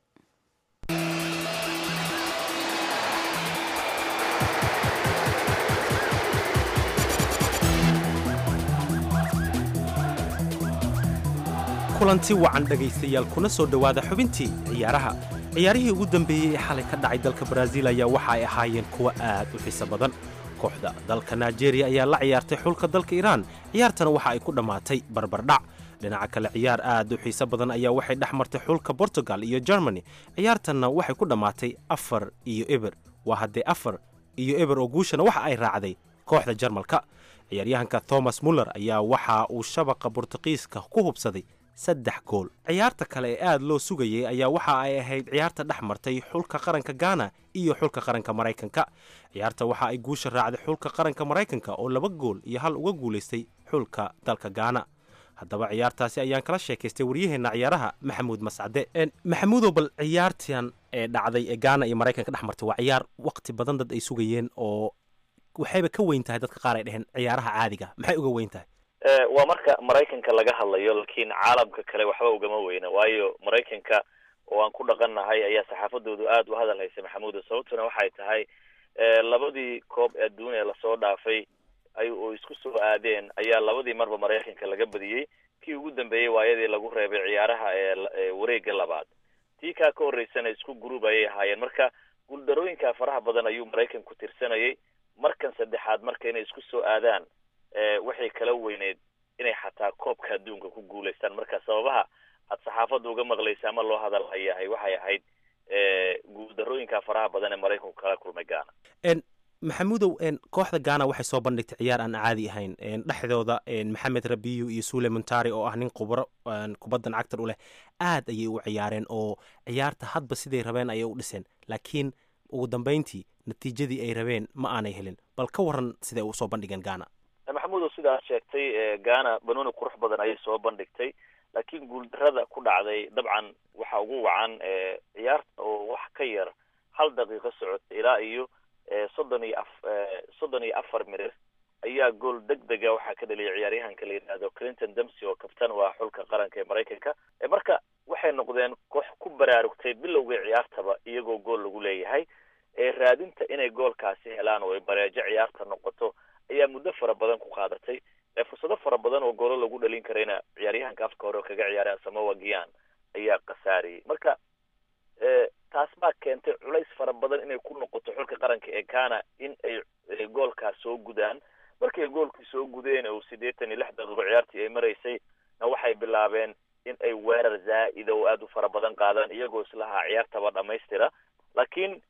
kulanti wacan dhegaystayaal kuna soo dhowaada xubintii ciyaaraha ciyaarihii ugu dambeeyey ee xalay ka dhacay dalka baraaziil ayaa waxa ay ahaayeen kuwo aad u xiiso badan kooxda dalka nigeria ayaa la ciyaartay xulka dalka iiraan ciyaartana waxa ay ku dhammaatay barbardhac dhinaca kale ciyaar aad u xiiso badan ayaa waxay dhex martay xulka bortugal iyo germany ciyaartanna waxay ku dhammaatay afar iyo eber waa haddee afar iyo eber oo guushana waxa ay raacday kooxda jarmalka ciyaaryahanka thomas muller ayaa waxa uu shabaqa bortuqiiska ku hubsaday saddex gool ciyaarta kale ee aad loo sugayay ayaa waxa ay ahayd ciyaarta dhex martay xulka qaranka gaana iyo xulka qaranka maraykanka ciyaarta waxa ay guusha raacday xulka qaranka maraykanka oo laba gool iyo hal uga guulaystay xulka dalka gaana haddaba ciyaartaasi ayaan kala sheekaystay waryaheenna ciyaaraha maxamuud mascade maxamuudow bal ciyaartan ee dhacday ee gaana iyo maraykanka dhex martay waa ciyaar waqti badan dad ay sugayeen oo waxayba ka weyn tahay dadka qaar ay dheheen ciyaaraha caadiga maxay uga weyn tahay waa marka maraykanka laga hadlayo laakiin caalamka kale waxba ugama weyna waayo maraykanka oo aan ku dhaqannahay ayaa saxaafadoodu aad u hadal haysay maxamuuda sababtuna waxay tahay labadii koob ee adduuniya lasoo dhaafay ay oo isku soo aadeen ayaa labadii marba maraykanka laga badiyey kii ugu dambeeyey waayadii lagu reebay ciyaaraha ee wareega labaad tii kaa ka horreysana isku gruub ayay ahaayeen marka guuldarooyinka faraha badan ayuu maraykanku tirsanayay markan saddexaad marka inay isku soo aadaan waxay kala weyneyd inay xataa koobka adduunka ku guulaystaan marka sababaha aad saxaafadda uga maqlaysa ama loo hadal hayahay waxay ahayd guuldarooyinka faraha badan ee maraykanku kala kulmay gaana maxamuudow kooxda gaana waxay soo bandhigtay ciyaar aan caadi ahayn dhexdooda maxamed rabiyo iyo suule montari oo ah nin khubro kubaddan cagtar u leh aad ayay u ciyaareen oo ciyaarta hadba siday rabeen ayay u dhiseen laakiin ugu dambayntii natiijadii ay rabeen ma aanay helin bal ka waran siday u soo bandhigeen gaana maxamuudow sidaad sheegtay gaana banooni qurux badan ayay soo bandhigtay laakiin guuldarada ku dhacday dabcan waxa ugu wacan ciyaarta oo wax ka yar hal daqiiqo socota ilaa iyo soddon iyo af soddon iyo afar mirir ayaa gool deg dega waxaa ka dhaliyay ciyaaryahanka la yidhaahdo clinton demsy oo kabtan waa xulka qaranka ee maraykanka marka waxay noqdeen koox ku baraarugtay bilowgii ciyaartaba iyagoo gool lagu leeyahay raadinta inay goolkaasi helaan oo ay bareejo ciyaarta noqoto ayaa muddo fara badan ku qaadatay fursado fara badan oo goolo lagu dhalin karayna ciyaaryahanka afka hore oo kaga ciyaaray asamoa gian ayaa khasaariyey marka taas baa keentay culays fara badan inay ku noqoto xulka qaranka ee ghana in ay goolkaas soo gudaan markay goolkii soo gudeen oo siddeetan iyo lix daqiiqo ciyaartii ay maraysay na waxay bilaabeen in ay weerar zaa'ida oo aada u fara badan qaadaan iyagoo islahaa ciyaartaba dhamaystira laakiin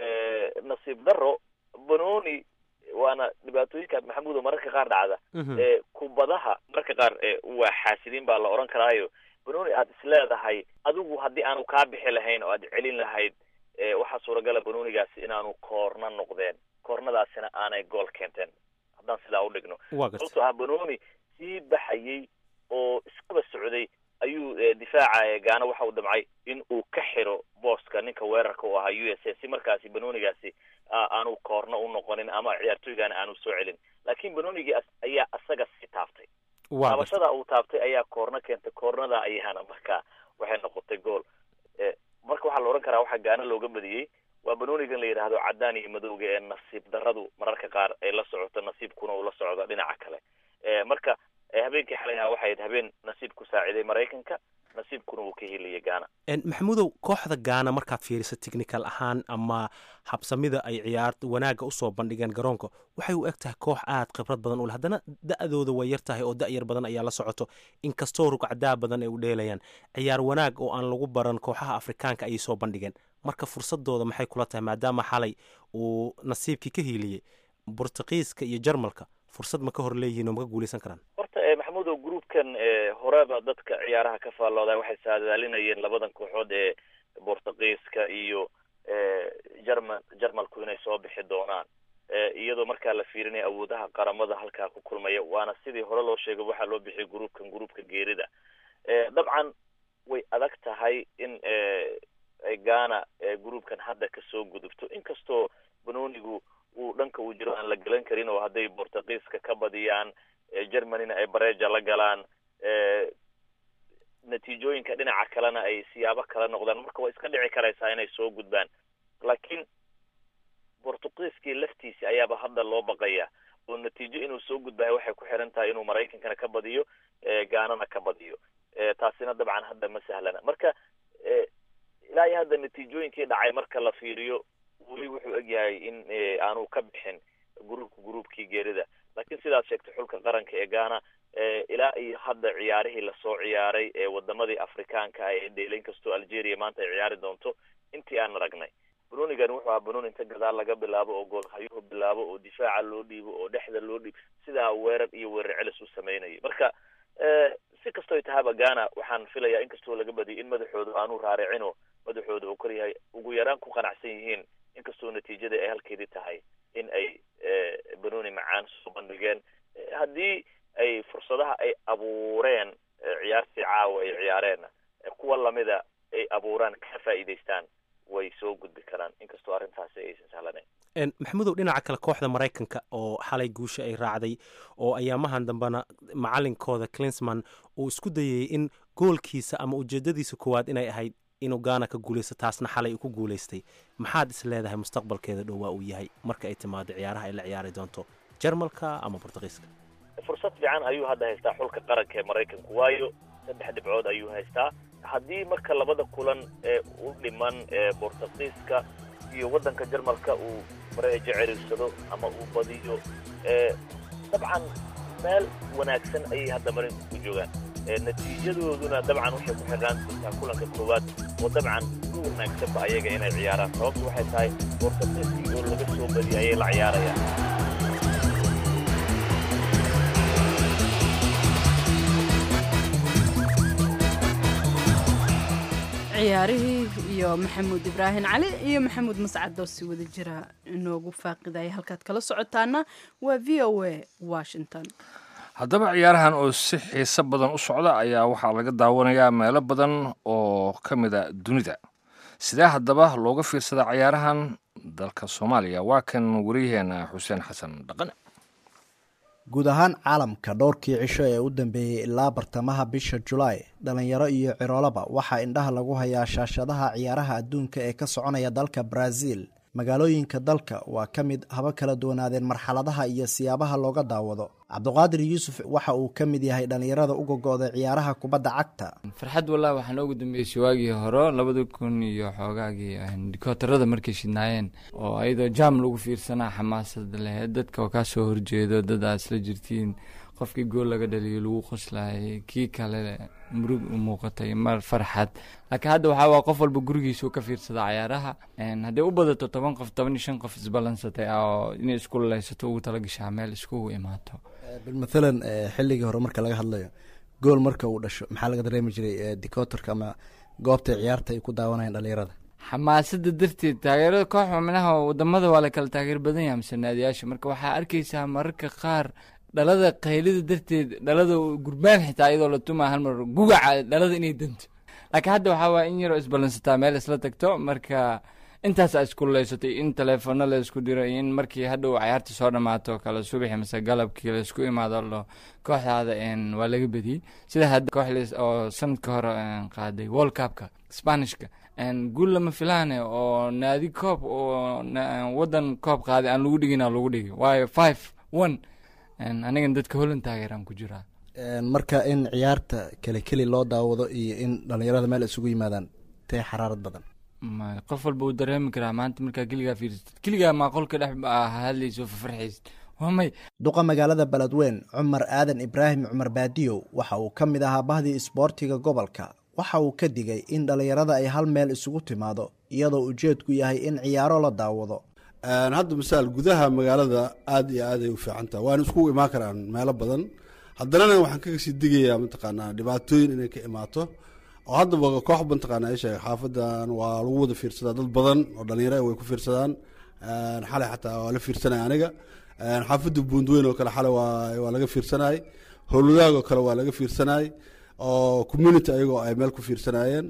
nasiib daro banoni waana dhibaatooyinka maxamuudo mararka qaar dhacda kubadaha mararka qaar waa xaasidiin baa la odhan karaayo banoni aad isleedahay adigu haddii aanu kaa bixi lahayn oo aad celin lahayd waxaa suuragala banonigaasi inaanu koorna noqdeen koornadaasina aanay gool keenteen haddaan sidaa u dhigno sababtoo ah banoni sii baxayey oo iskaba socday ayuu difaaca gaana waxa uu damcay in uu ka xiro booska ninka weerarka u ahaa u s a si markaasi banonigaasi aanu koorna u noqonin ama ciyaartooygaana aanu soo celin laakiin banonigii ayaa asaga sii taaftay taabashada uu taabtay ayaa koorna keentay koornada ayaana marka waxay noqotay gool marka waxaa la odhan karaa waxaa gaana looga badiyey waa banonigan la yidhaahdo cadaan iyo madowga ee nasiib daradu mararka qaar ay la socoto nasiibkuna uu la socdo dhinaca kale marka habeenkii xalay ahaa waxay ahayd habeen nasiib ku saaciday maraykanka nasiibkuna uu ka heliyay gaana maxamuudow kooxda gaana markaad fiiriso technical ahaan ama habsamida ay ciyaar wanaagga usoo bandhigeen garoonka waxay u eg tahay koox aad khibrad badan u leh haddana da-dooda way yar tahay oo da-yar badan ayaa la socoto inkastoo rugcadaa badan ay u dheelayaan ciyaar wanaag oo aan lagu baran kooxaha afrikaanka ayay soo bandhigeen marka fursadooda maxay kula tahay maadaama xalay uu nasiibkii ka hiiliyey bortuqiiska iyo jarmalka fursad ma ka hor leeyihiin oo ma ka guuleysan karaan horta maxamuudow groupkan horeba dadka ciyaaraha ka faallooda waxay saadaalinayeen labadan kooxood ee bortuqiiska iyo jerman jarmalku inay soo bixi doonaan iyadoo markaa la fiirinaya awoodaha qaramada halkaa ku kulmaya waana sidii hore loo sheegay waxaa loo bixiyay groupkan groupka geerida dabcan way adag tahay in ghana groupkan hadda kasoo gudubto inkastoo banonigu uu dhanka uu jiro aan la gelan karin oo hadday bortuqiiska ka badiyaan germanyna ay bareja la galaan natiijooyinka dhinaca kalena ay siyaabo kala noqdaan marka way iska dhici karaysaa inay soo gudbaan laakiin bortuqiiskii laftiisi ayaaba hadda loo baqaya oo natiijo inuu soo gudbayo waxay ku xiran tahay inuu maraykankana ka badiyo gaanana ka badiyo taasina dabcan hadda ma sahlana marka ilaa iyo hadda natiijooyinkii dhacay marka la fiiriyo weli wuxuu egyahay in aanu ka bixin gruupka gruupkii geerida laakiin sidaad sheegtay xulka qaranka ee ghana ilaa iyo hadda ciyaarihii lasoo ciyaaray ee wadamadii afrikaanka ah ee dheelayn kastoo algeria maanta ay ciyaari doonto intii aan aragnay banonigan wuxuu ahaa banoni inta gadaal laga bilaabo oo goolhayuhu bilaabo oo difaaca loo dhiibo oo dhexda loo dhiibo sidaa weerar iyo weerar celis u sameynayay marka si kastoo tahaba ghana waxaan filayaa inkastoo laga badiyay in madaxooda aanu raaricino madaxooda uu koryahay ugu yaraan ku qanacsan yihiin inkastoo natiijada ay halkeedii tahay in ay banoni macaan soo bandhigeen haddii ay fursadaha ay abuureen ciyaartii caawa ay ciyaareenna kuwa lamida ay abuuraan ka faa'iidaystaan way soo gudbi karaan inkastoo arrintaasi aysan sahlanayn maxamudow dhinaca kale kooxda maraykanka oo xalay guusha ay raacday oo ayaamahan dambena macalinkooda clinsman uu isku dayayay in goolkiisa ama ujeedadiisa koowaad inay ahayd inuu gaana ka guulaysto taasna xalay uu ku guulaystay maxaad is leedahay mustaqbalkeeda dhow waa uu yahay marka ay timaado ciyaaraha ay la ciyaari doonto jarmalka ama bortuqiiska fursad fiican ayuu hadda haystaa xulka qaranka ee maraykanku waayo saddex dhibcood ayuu haystaa haddii marka labada kulan ee u dhiman bortuqiiska iyo waddanka jarmalka uu mareejo cerirsado ama uu badiyo dabcan meel wanaagsan ayay hadda marinku ku joogaan natiijadooduna dabcan waxay ku xirnaan doontaa kulanka koowaad oo dabcan ugu wanaagsanba ayaga inay ciyaaraan sababtu waxay tahay bortafesi oo laga soo badiyay ayay la ciyaarayaan ciyaarihii iyo maxamuud ibraahim cali iyo maxamuud mascad oo si wada jira inoogu faaqidaya halkaad kala socotaana waa v o a washington haddaba ciyaarahan oo si xiiso badan u socda ayaa waxaa laga daawanayaa meelo badan oo ka mid a dunida sidee haddaba looga fiirsadaa ciyaarahan dalka soomaaliya waa kan wariyaheena xuseen xasan dhaqane guud ahaan caalamka dhowrkii cisho ee u dambeeyey ilaa bartamaha bisha julaay dhalinyaro iyo ciroolaba waxaa indhaha lagu hayaa shaashadaha ciyaaraha adduunka ee ka soconaya dalka brazil magaalooyinka dalka waa ka mid haba kala duwanaadeen marxaladaha iyo siyaabaha looga daawado cabduqaadir yuusuf waxa uu ka mid yahay dhallinyarada u gogo'day ciyaaraha kubadda cagta farxad wallah waxaa noogu dambeysay waagii hore labada kun iyo xoogaagii dikootarada markay shidnaayeen oo ayadoo jaam lagu fiirsanaa xamaasada laheyd dadka oo kaa soo horjeedo dad aad isla jirtiin qofkii gool laga dhaliyo lagu qoslaayay kii kale murug u muuqatay mar farxad laakiin hadda waxaa waa qof walba gurigiisa uu ka fiirsada cayaaraha hadday u badato toban qof toban iyo shan qof isbalansatay oo inay isku laysato ugu talagashaa meel iskugu imaato mathalan xilligii hore marka laga hadlayo gool marka uu dhasho maxaa laga dareemi jiray decotorka ama goobta ciyaarta ay ku daawanayaan dhalinyarada xamaasada darteed taageerada koox xubnaha wadamada waa la kala taageer badan yahay mise naadiyaasha marka waxaa arkaysaa mararka qaar dhalada qaylida darteed dhalada gurbaan xitaa iyadoo la tumaa hal mar gugaca dhalada inay danto laakiin hadda waxaa waaya in yaroo isbalansataa meel isla tagto marka intaasaa isku leysatay in teleefano la isku diro in markii hadhow cayaarta soo dhammaato kale subaxi mase galabkii la isku imaado lo kooxdaada waa laga bediyey sida hadda koox oo sanadka hore qaaday world cupka spanishka guul lama filaane oo naadi koob oo wadan koob qaaday aan lagu dhigin lagu dhigi waayo five one anigan dadka holland taageeraan ku jiraa marka in ciyaarta keli keli loo daawado iyo in dhalinyarada meel isugu yimaadaan tee xaraarad badan qof walba uu dareemi karaa maanta markaa keligaa fiirsatid keligaa maa qolka dhex hadlayso fafarxaysid waa may duqa magaalada beledweyn cumar aadan ibraahim cumar baadiyow waxa uu ka mid ahaa bahdii isboortiga gobolka waxa uu ka digay in dhalinyarada ay hal meel isugu timaado iyadoo ujeedku yahay in ciyaaro la daawado hadda masaal gudaha magaalada aada iyo aad ay u fiican taha waana iskugu imaan karaan meelo badan haddanana waxaan kaga sii digayaa mataqaanaa dhibaatooyin inay ka imaato oo haddaba koox mataqaana isheeg xaafadan waa lagu wada fiirsadaa dad badan oo dhalinyaro way ku fiirsadaan xalay xataa waa la fiirsanaya aniga xaafadda buundweyn oo kale xalay waa laga fiirsanayay howladaag oo kale waa laga fiirsanayay oo community ayagoo ay meel ku fiirsanayeen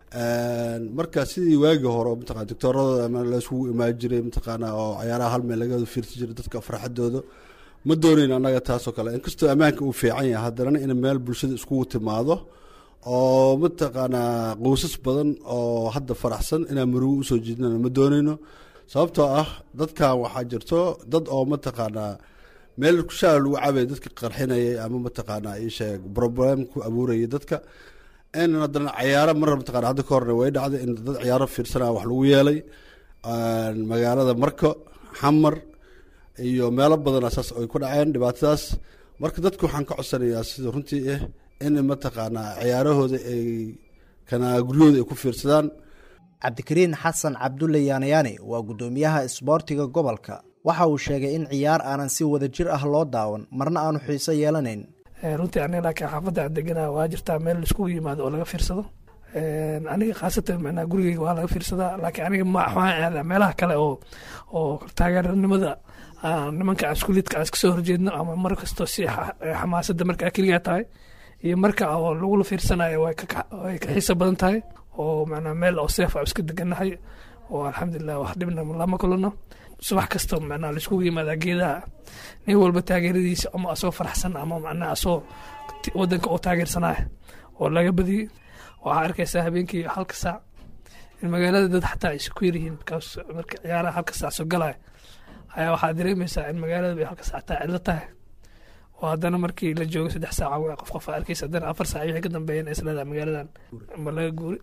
marka sidii waagii hore mataqana doctoorada laisugu imaan jiray mataqaana oo cayaaraha hal meel laga fiirsan jiray dadka farxadooda ma doonayn annaga taasoo kale inkastoo ammaanka uu fiican yahay haddana in meel bulshada iskugu timaado oo mataqaanaa qoysas badan oo hadda faraxsan inaan murugo usoo jiidnana ma doonayno sababtoo ah dadkan waxaa jirto dad oo mataqaanaa meel kushaa lagu cabay dadka qarxinayay ama mataqaanaa isheeg problem ku abuurayay dadka in haddana cayaaro mar mataqana hadda ka horna way dhacday in dad ciyaaro fiirsanaa wax lagu yeelay magaalada marko xamar iyo meelo badan saas ay ku dhaceen dhibaatadaas marka dadku waxaan ka codsanayaa sida runtii ah in mataqaanaa ciyaarahooda ay kana guryahooda ay ku fiirsadaan cabdikariin xasan cabdulle yaanayaani waa guddoomiyaha isboortiga gobolka waxa uu sheegay in ciyaar aanan si wada jir ah loo daawan marna aanu xiiso yeelanayn runtii aniga laakiin xaafadda aan degana waa jirtaa meel laiskugu yimaado oo laga fiirsado aniga khaasatan macnaha gurigeyga waa laga fiirsadaa laakiin aniga ma waxaan aadaa meelaha kale oo oo taageeranimada nimanka askuliidka aan iska soo horjeedno ama mar kastoo si xamaasadda markaa keligaa tahay iyo marka oo lagula fiirsanayo way ka xiiso badan tahay oo macnaa meel oo seef a iska degannahay oo alxamdulilah wax dhibna lama kulano subax kasta macnaa laiskugu yimaadaa geedaha nin walba taageeradiisa ama asoo faraxsan ama macnaa asoo wadanka oo taageersanaya oo laga badiyey waxaa arkaysaa habeenkii halka saac in magaalada dad xataa ay isku yaryihiin bikaas marka ciyaaraha halka saac soo galaya ayaa waxaa dareemaysaa in magaalada bay halka saac taa cidlo tahay oo haddana markii la joogo saddex saaca waa qof qof arkaysa haddana afar saac wixii ka dambeeyana isleedaha magaaladan ma laga guuri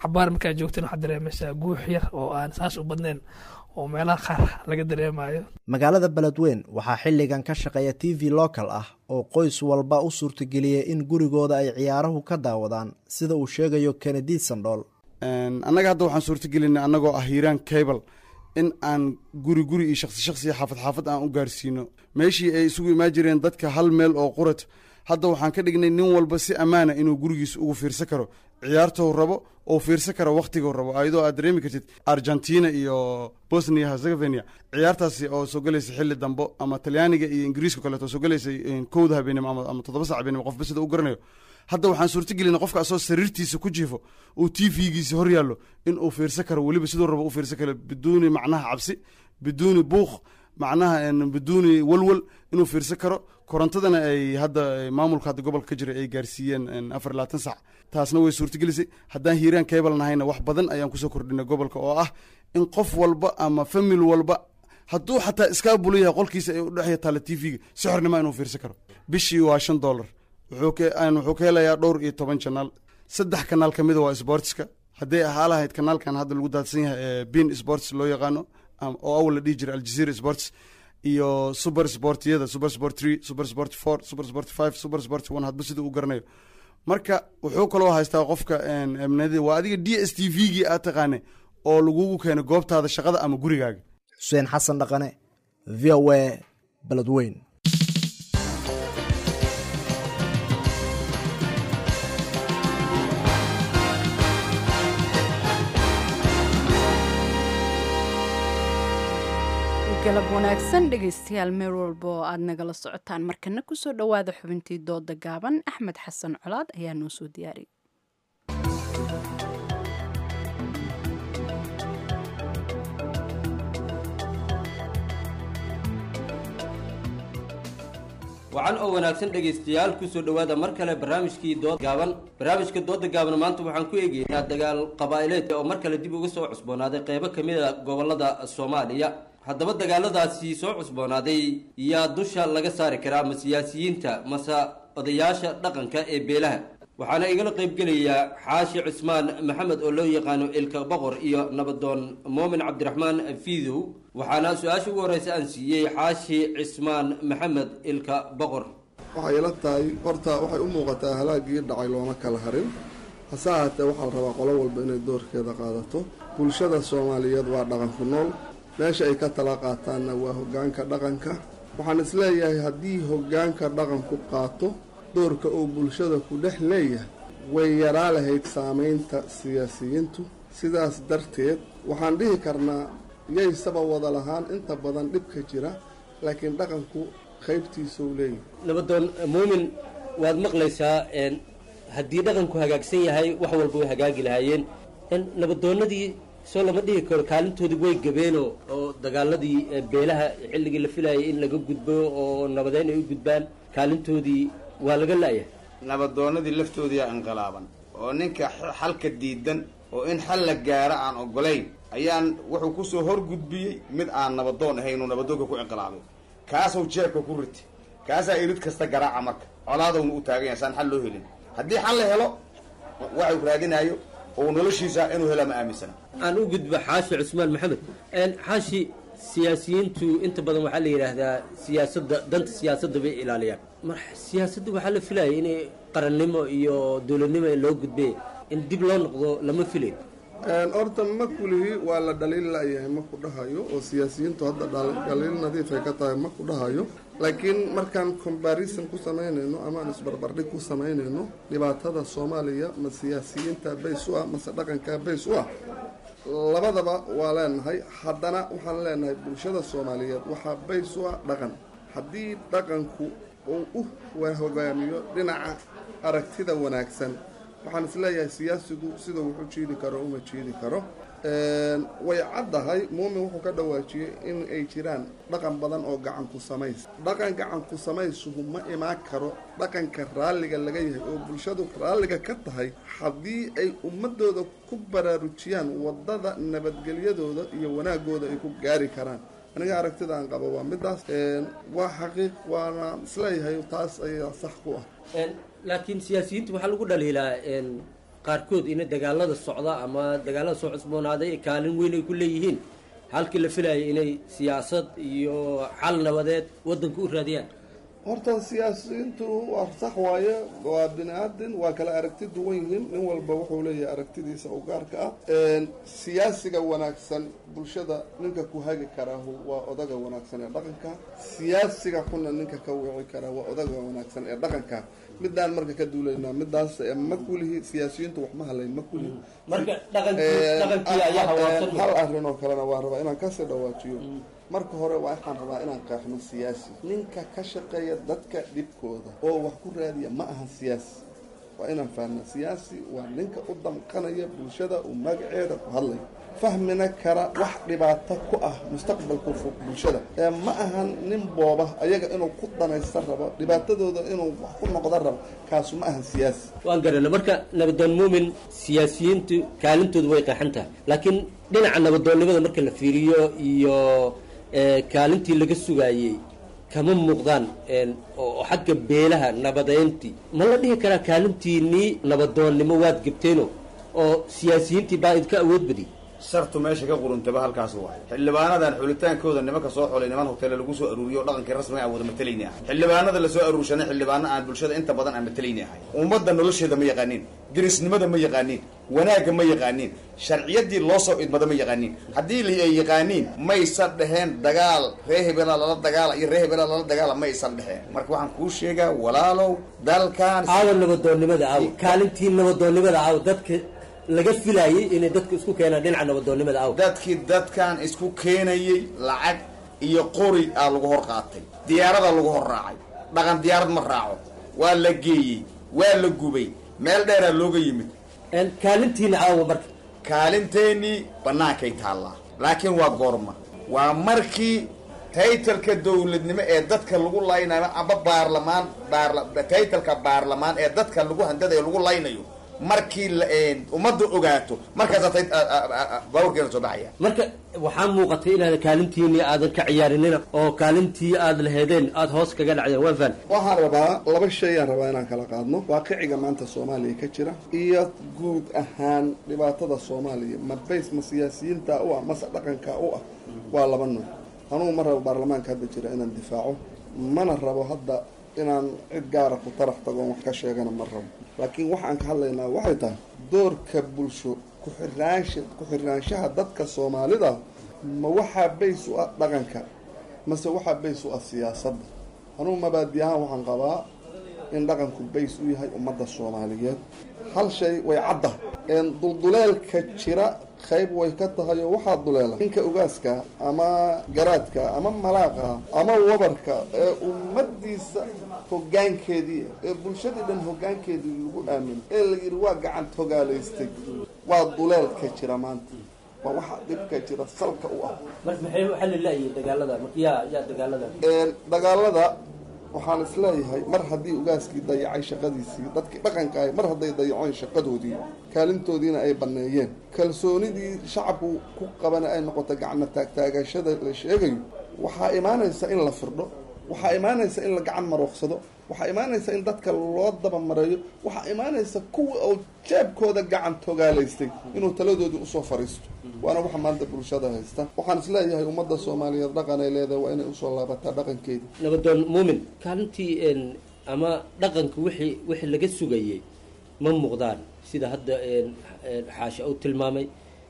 cabaar markaa joogtana waxaad dareemaysaa guux yar oo aan saas u badnayn oo meelaha qaar laga dareemayo magaalada beledweyn waxaa xilligan ka shaqeeya t v local ah oo qoys walba u suurtageliyay in gurigooda ay ciyaaruhu ka daawadaan sida uu sheegayo kennedy sandhool annaga hadda waxaan suurtagelinay annagoo ah hiiraan cable in aan guri guri iyo shaksi shaksi iyo xaafad xaafad aan u gaarsiino meeshii ay isugu imaan jireen dadka hal meel oo qurat hadda waxaan ka dhignay nin walba si ammaana inuu gurigiisa ugu fiirsan karo ciyaartou rabo oo fiirsan karo wakhtiguu rabo ayadoo aad dareemi kartid argentina iyo bosnia herzegovina ciyaartaasi oo soo gelaysa xilli dambo ama talyaaniga iyo ingiriiska kaleeto soo gelaysay kowda habeenimo ama toddoba sac habeenimo qofba sida u garanayo hadda waxaan suurtagelina qofka asoo sariirtiisa ku jiifo uu t v-giisa hor yaallo in uu fiirsan karo weliba siduu rabo u fiirsan karo biduuni macnaha cabsi biduuni buuq macnaha biduuni walwal inuu fiirsan karo korontadana ay hadda maamulka hadda gobolka ka jira ay gaarsiiyeen afar iyo labaatan sac taasna way suurtagelisay haddaan hiiraan cable nahayna wax badan ayaan kusoo kordhinay gobolka oo ah in qof walba ama famil walba hadduu xataa iskaa bulu yahay qolkiisa ay udhexya taalla t v-ga si xornima inuu fiirsan karo bishii waa shan dollar wuxuu ka helayaa dhowr iyo toban janaal saddex kanaal ka mida waa sportska hadday ahaa lahayd kanaalkan hadda lagu daadsan yahay bin sports loo yaqaano oo awal la dhihi jiray aljazeera sports iyo super sportyada super sport three super sport four super sport five super sport one hadba sida uu garanayo marka wuxuu kaloo haystaa qofka amnadi waa adiga d s t v-gii aad taqaane oo lagugu keeno goobtaada shaqada ama gurigaaga xuseen xasan dhaqane v o a beledweyn galab wanaagsan dhegaystayaal meel walba oo aad nagala socotaan markana kusoo dhowaada xubintii dooda gaaban axmed xasan colaad ayaa noo soo diyaariyay wacan oo wanaagsan dhegaystayaal kusoo dhowaada mar kale barnaamijkii dood gaaban barnaamijka dooda gaaban maanta waxaan ku eegeynaa dagaal qabaa'ileed oo mar kale dib uga soo cusboonaaday qeybo ka mid a gobolada soomaaliya haddaba dagaaladaasi soo cusboonaaday yaa dusha laga saari karaa ma siyaasiyiinta mase odayaasha dhaqanka ee beelaha waxaana igala qaybgelayaa xaashi cismaan maxamed oo loo yaqaano ilka boqor iyo nabadoon moomin cabdiraxmaan fiidow waxaana su-aasha ugu horeysa aan siiyey xaashi cismaan maxamed ilka boqor waxay ila tahay horta waxay u muuqataa halaagii dhacay looma kala harin hase ahaatee waxaa la rabaa qolo walba inay doorkeeda qaadato bulshada soomaaliyeed waa dhaqan ku nool meesha ay ka tala qaataanna waa hoggaanka dhaqanka waxaan isleeyahay haddii hoggaanka dhaqanku qaato doorka uu bulshada ku dhex leeyahay way yaraa lahayd saamaynta siyaasiyiintu sidaas darteed waxaan dhihi karnaa yaysaba wada lahaan inta badan dhibka jira laakiin dhaqanku qaybtiisuu leeyahay nabadoon muumin waad maqlaysaa haddii dhaqanku hagaagsan yahay wax walba way hagaagi lahaayeen nabadoonadii soo lama dhihi karo kaalintoodii way gabeenoo oo dagaaladii beelaha xilligii la filayay in laga gudbo oo nabadeyn ay u gudbaan kaalintoodii waa laga la'yahay nabadoonadii laftoodiiaa inqilaaban oo ninka xalka diidan oo in xal la gaaro aan ogolayn ayaan wuxuu kusoo horgudbiyey mid aan nabadoon ahayn uu nabadoonka ku inqilaabay kaasuu jeebka ku riti kaasaa irid kasta garaaca marka colaadowna u taagan yahay saan xal loo helin haddii xal la helo waxuu raadinaayo oo noloshiisa inuu hela ma aaminsana aan u gudbo xaashi cusmaan maxamed xaashi siyaasiyiintu inta badan waxaa la yidhaahdaa siyaasadda danta siyaasadda bay ilaaliyaan mar siyaasadda waxaa la filayay inay qarannimo iyo dowladnimo loo gudbe in dib loo noqdo lama filayo horta ma kulihi waa la dhaliil la'yahay ma ku dhahayo oo siyaasiyiintu hadda dhaliil nadiifay ka tahay ma ku dhahayo laakiin markaan comparison ku samaynayno amaan isbarbardhig ku samaynayno dhibaatada soomaaliya ma siyaasiyiinta bays u ah mase dhaqanka bays u ah labadaba waa leenahay haddana waxaan leenahay bulshada soomaaliyeed waxaa bays u ah dhaqan haddii dhaqanku uu u hogaamiyo dhinaca aragtida wanaagsan waxaan isleeyahay siyaasigu sida wuxu jiidi karo uma jiidi karo way caddahay muumin wuxuu ka dhawaajiyey in ay jiraan dhaqan badan oo gacanku samays dhaqan gacanku samaysuhu ma imaan karo dhaqanka raalliga laga yahay oo bulshadu raalliga ka tahay haddii ay ummadooda ku baraarujiyaan waddada nabadgelyadooda iyo wanaagooda ay ku gaari karaan aniga aragtida aan qabo waa midaas waa xaqiiq waana isleeyahay taas ayaa sax ku ah laakiin siyaasiyiinta waxaa lagu dhaliilaa qaarkood ina dagaalada socda ama dagaalada soo cusboonaaday kaalin weyn ay ku leeyihiin halkii la filayay inay siyaasad iyo xal nabadeed waddanka u raadiyaan horta siyaasiyiintu waa sax waaye waa bini aadin waa kala aragti duwan yihiin nin walba wuxuu leeyahay aragtidiisa u gaarka ah siyaasiga wanaagsan bulshada ninka ku hagi karaahu waa odaga wanaagsan ee dhaqanka siyaasiga xunna ninka ka wici karaa waa odaga wanaagsan ee dhaqanka midaan marka ka duulaynaa midaas ma kulihi siyaasiyiintu wax ma halayn ma kulihi marka dhaqankii dhaqankii ayaa hawaabsan hal arrin oo kalena waa rabaa inaan kasii dhawaajiyo marka hore waxaan rabaa inaan qeexno siyaasi ninka ka shaqeeya dadka dhibkooda oo wax ku raadiya ma ahan siyaasi waa inaan fahnaa siyaasi waa ninka u damqanaya bulshada uu magaceeda ku hadlayo fahmina kara wax dhibaato ku ah mustaqbalka fog bulshada ee ma ahan nin booba ayaga inuu ku danaysta rabo dhibaatadooda inuu wax ku noqda rabo kaasu ma ahan siyaasi waan garana marka nabadoon muumin siyaasiyiintu kaalintoodu way qeexan tahay laakiin dhinaca nabadoonnimada marka la fiiriyo iyo kaalintii laga sugaayey kama muuqdaan oo xagga beelaha nabadeyntii ma la dhihi karaa kaalintiinii nabadoonnimo waad gebteeno oo siyaasiyiintii baa idka awood badiyay shartu meesha ka quruntaba halkaas waay xildhibaanadan xulitaankooda nimanka soo xulay niman hoteele lagu soo aruuriyo o dhaqankii rasmiga aan wada matalayni ahay xildhibaanada lasoo aruursanay xildhibaano aan bulshada inta badan aan matalayni ahay ummadda nolosheeda ma yaqaaniin dirisnimada ma yaqaaniin wanaagga ma yaqaaniin sharciyadii loo soo idmada ma yaqaaniin haddii ay yaqaaniin maysan dheheen dagaal ree hebela lala dagaala iyo ree hebela lala dagaala ma aysan dheheen marka waxaan kuu sheegaa walaalow dalkan aawa nabadoonnimada aaw kaalintii nabadoonnimada aaw dadka laga filaayay inay dadka isku keenaan dhinaca nabadoonnimada aw dadkii dadkan isku keenayey lacag iyo qori aa lagu hor qaatay diyaarada lagu hor raacay dhaqan diyaarad ma raaco waa la geeyey waa la gubay meel dheeraa looga yimid kaalintiina aawa marka kaalinteenii bannaankay taallaa laakiin waa goorma waa markii taytalka dowladnimo ee dadka lagu laynayo amba baarlamaan baarla taytalka baarlamaan ee dadka lagu handadayo lagu laynayo markii ummadda ogaato markaasaa baawarkeena soo baxaya marka waxaa muuqatay inaad kaalintiini aadan ka ciyaarinina oo kaalintii aad laheedeen aada hoos kaga dhacdeen waa faan waxaan rabaa laba shay aan rabaa inaan kala qaadno waaqiciga maanta soomaaliya ka jira iyo guud ahaan dhibaatada soomaaliya ma bays ma siyaasiyiinta u ah mase dhaqanka u ah waa laba nooc anugu ma rabo baarlamaanka hadda jira inaan difaaco mana rabo hadda inaan cid gaara ku tarax tagoon wax ka sheegana ma rabo laakiin waxaan ka hadlaynaa waxay tahay doorka bulsho ku-xiraansha ku-xiraanshaha dadka soomaalida ma waxaa bays u ah dhaqanka mase waxaa bays u ah siyaasadda anugu mabaadi ahaan waxaan qabaa in dhaqanku bays u yahay ummadda soomaaliyeed hal shay way cadda dulduleelka jira qayb way ka tahay oo waxaa duleela ninka ugaaska ama garaadka ama malaaqa ama wabarka ee ummadiisa hoggaankeedii ee bulshadii dhan hoggaankeedii lagu aamin ee la yidhi waa gacan togaalaystay waa duleelka jira maanta waa waxa dhibka jira salka u ah marka maxay waxaa la laayahay dagaalada marka yaa yaa dagaalada dagaalada waxaan isleeyahay mar haddii ugaaskii dayacay shaqadiisii dadkii dhaqanka ahay mar hadday dayaceen shaqadoodii kaalintoodiina ay banneeyeen kalsoonidii shacabku ku qabana ay noqoto gacmo taagtaagashada la sheegayo waxaa imaanaysa in la firdho waxaa imaanaysa in la gacan marooqsado waxaa imaanaysa in dadka loo dabamareeyo waxaa imaanaysa kuwa oo jeebkooda gacan togaalaystay inuu taladoodii usoo fariisto waana waxa maanta bulshada haysta waxaan isleeyahay ummadda soomaaliyeed dhaqan ay leedahay waa inay usoo laabataa dhaqankeedii nabadoon muumin kaalintii ama dhaqanka wixii wixii laga sugayey ma muuqdaan sida hadda xaasha uu tilmaamay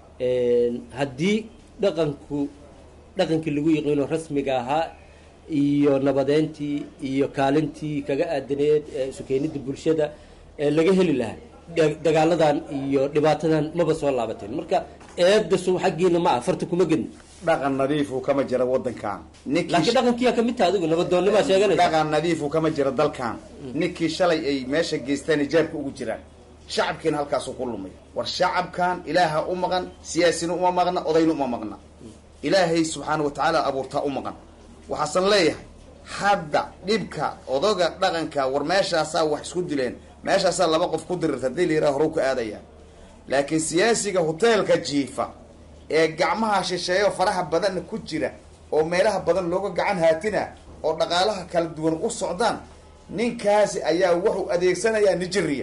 haddii dhaqanku dhaqankii lagu yiqiino rasmiga ahaa iyo nabadeyntii iyo kaalintii kaga aadaneed sukeenida bulshada ee laga heli lahaa dagaaladan iyo dhibaatadan maba soo laabateen marka eedasu xaggiina ma ah farta kuma gedin dhaqan nadiifu kama jira wadankan laakiin dhaqankiyaa kamid taha adigu nabadoonnimaa sheeganaysa dhaqan nadiifu kama jira dalkan ninkii shalay ay meesha geystaan ijaabka ugu jiraan shacabkiina halkaasuu ku lumay war shacabkan ilaaha u maqan siyaasina uma maqna odayna uma maqna ilaahay subxaana watacaala abuurtaa u maqan waxaasan leeyahay hadda dhibka odoga dhaqanka war meeshaasaa wax isku dileen meeshaasaa laba qof ku dirirta hadii la yiraha horu ka aadaya laakiin siyaasiga hoteelka jiifa ee gacmaha shisheeyo faraha badanna ku jira oo meelaha badan looga gacan haatina oo dhaqaalaha kala duwan u socdaan ninkaasi ayaa wuxuu adeegsanayaa nigeriya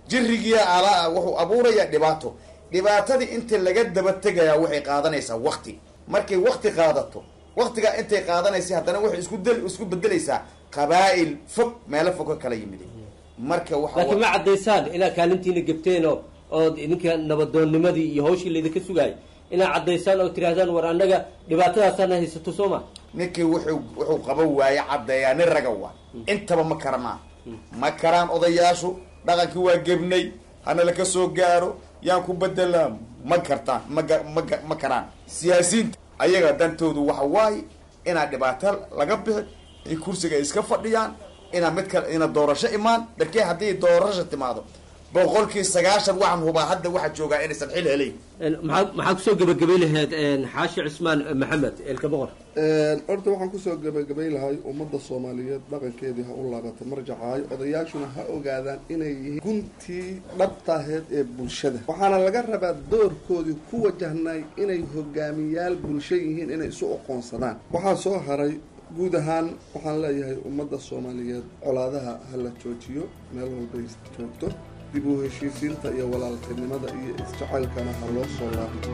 jirigiya ala wuxuu abuurayaa dhibaato dhibaatadii inta laga daba tegayaa waxay qaadanaysaa wakti markay wakti qaadato waktigaa intay qaadanaysa haddana waxay isku del isku bedelaysaa qabaa'il fog meelo fog ka kala yimid marka waxa laakiin ma caddaysaan inaad kaalintiina gebteen oo ood idinka nabadoonnimadii iyo hawshii laydinka sugaayay inaad caddaysaan oo tidhaahdaan war annaga dhibaatadaasana haysato soo ma ninkii wuxuu wuxuu qaban waaye caddeeyaa nin raga waa intaba ma karanaa ma karaan odayaashu dhaqankii waa gebnay hana laka soo gaaro yaan ku bedelaa ma kartaan maga maga ma karaan siyaasiyiinta ayaga dantoodu waxa waaye inaad dhibaato laga bixi ay kursiga ay iska fadhiyaan inaa mid kale ina doorasho imaan darkee haddii doorasho timaado boqolkii sagaashan waxaan hubaa hadda waxaa joogaa inaysan xil helayn maxaa maxaa kusoo gebagabay lahayd xaashi cismaan maxamed eelka boqor horta waxaan kusoo gabagabay lahay ummadda soomaaliyeed dhaqankeedii ha u laabatay marjacaayo odayaashuna ha ogaadaan inay yihiin guntii dhabtaheed ee bulshada waxaana laga rabaa doorkoodii ku wajahnay inay hogaamiyaal bulsho yihiin inay isu oqoonsadaan waxaa soo haray guud ahaan waxaan leeyahay ummadda soomaaliyeed colaadaha ha la joojiyo meel walbay joogto dib u heshiisiinta iyo walaaltinimada iyo isjacaylkana ha loo soo laabto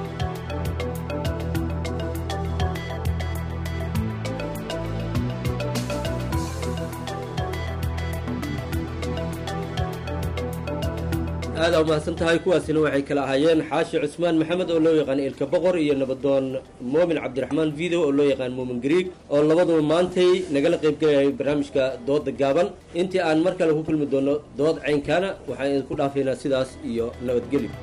aada u mahadsan tahay kuwaasina waxay kala ahaayeen xaashi cusmaan maxamed oo loo yaqaan ilka boqor iyo nabadoon moomin cabdiraxmaan video oo loo yaqaan moomin griig oo labaduba maantay nagala qaybgelayay barnaamijka dooda gaaban intii aan mar kale ku kulmi doono dood caynkaana waxaan idinku dhaafaynaa sidaas iyo nabadgelyo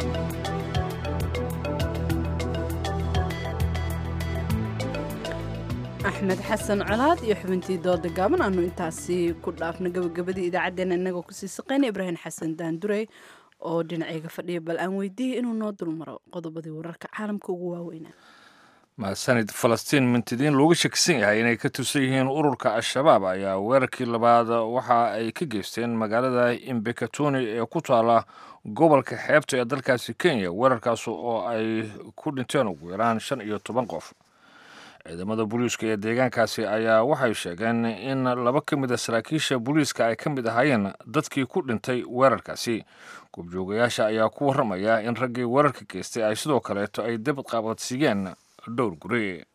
axmed xasan colaad iyo xubintii dooda gaaban aanu intaasi ku dhaafno gabagabadii idaacaddeenna inagoo kusii saqayna ibraahim xasan daandurey oo dhinacayga fadhiya bal aan weydiiyey inuu noo dulmaro qodobadii wararka caalamka ugu waaweynaa mahadsanid falastiin mintidiin looga shakisan yahay inay ka tusan yihiin ururka al-shabaab ayaa weerarkii labaad waxa ay ka geysteen magaalada imbekatoni ee ku taala gobolka xeebta ee dalkaasi kenya weerarkaas oo ay ku dhinteen ugu yaraan shan iyo toban qof ciidamada booliiska ee deegaankaasi ayaa waxay sheegeen in laba ka mid a saraakiisha booliiska ay ka mid ahaayeen dadkii ku dhintay weerarkaasi goobjoogayaasha ayaa ku warramaya in raggii weerarka geystay ay sidoo kaleeto ay dab qaabadsiiyeen dhowr guri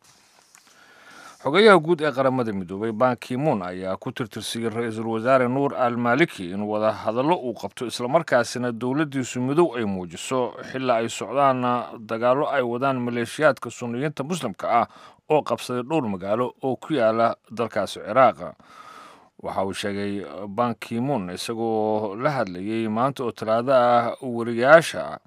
xogayaha guud ee qaramada midoobay bankimuun ayaa ku tirtirsiyey ra-iisul wasaare nuur al maliki in wada hadallo uu qabto islamarkaasina dowladdiisu midow ay muujiso xilaa ay socdaan dagaallo ay wadaan maleeshiyaadka sunniyiinta muslimka ah oo qabsaday dhowr magaalo oo ku yaala dalkaasi ciraaq waxa uu sheegay bankimuun isagoo la hadlayey maanta oo talaado ah wariyaasha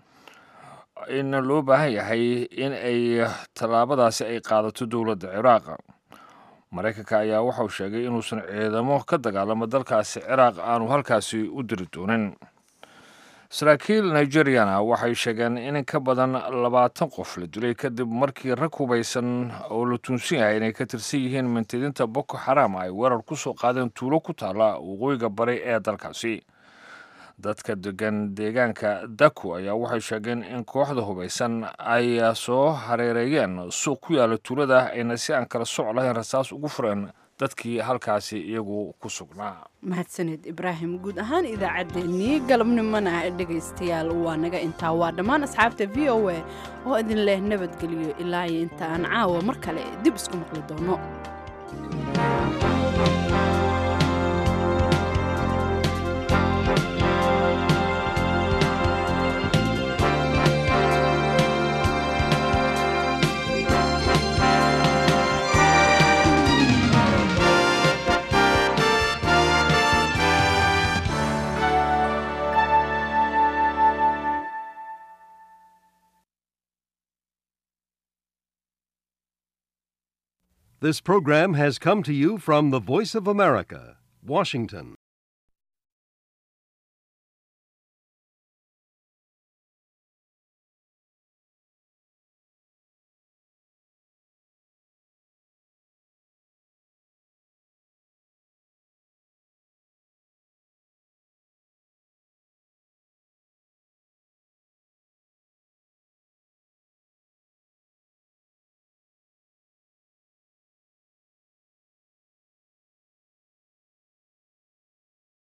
in loo baahan yahay in ay tallaabadaasi ay qaadato dowladda ciraaq maraykanka ayaa waxauu sheegay inuusan ciidamo ka dagaalamo dalkaasi ciraaq aanu halkaasi u diri doonin saraakiil nigeriyana waxay sheegeen in ka badan labaatan qof la dilay kadib markii rag hubaysan oo la tuunsan yahay inay ka tirsan yihiin mintidiinta boko xaram ay weerar ku soo qaadeen tuulo ku taala waqooyiga bari ee dalkaasi dadka degan deegaanka daku ayaa waxay sheegeen in kooxda hubaysan ay soo hareereeyeen suuq ku yaala tuulada ayna si aan kala soc lahayn rasaas ugu fureen dadkii halkaasi iyagu ku sugnaa mahadsaned ibraahim guud ahaan idaacaddeenii galabnimona dhegaystayaal waa naga intaa waa dhammaan asxaabta v o a oo idin leh nabadgeliyo ilaa iyo inta aan caawa mar kale dib isku maqli doono This program has come to you from the Voice of America, Washington.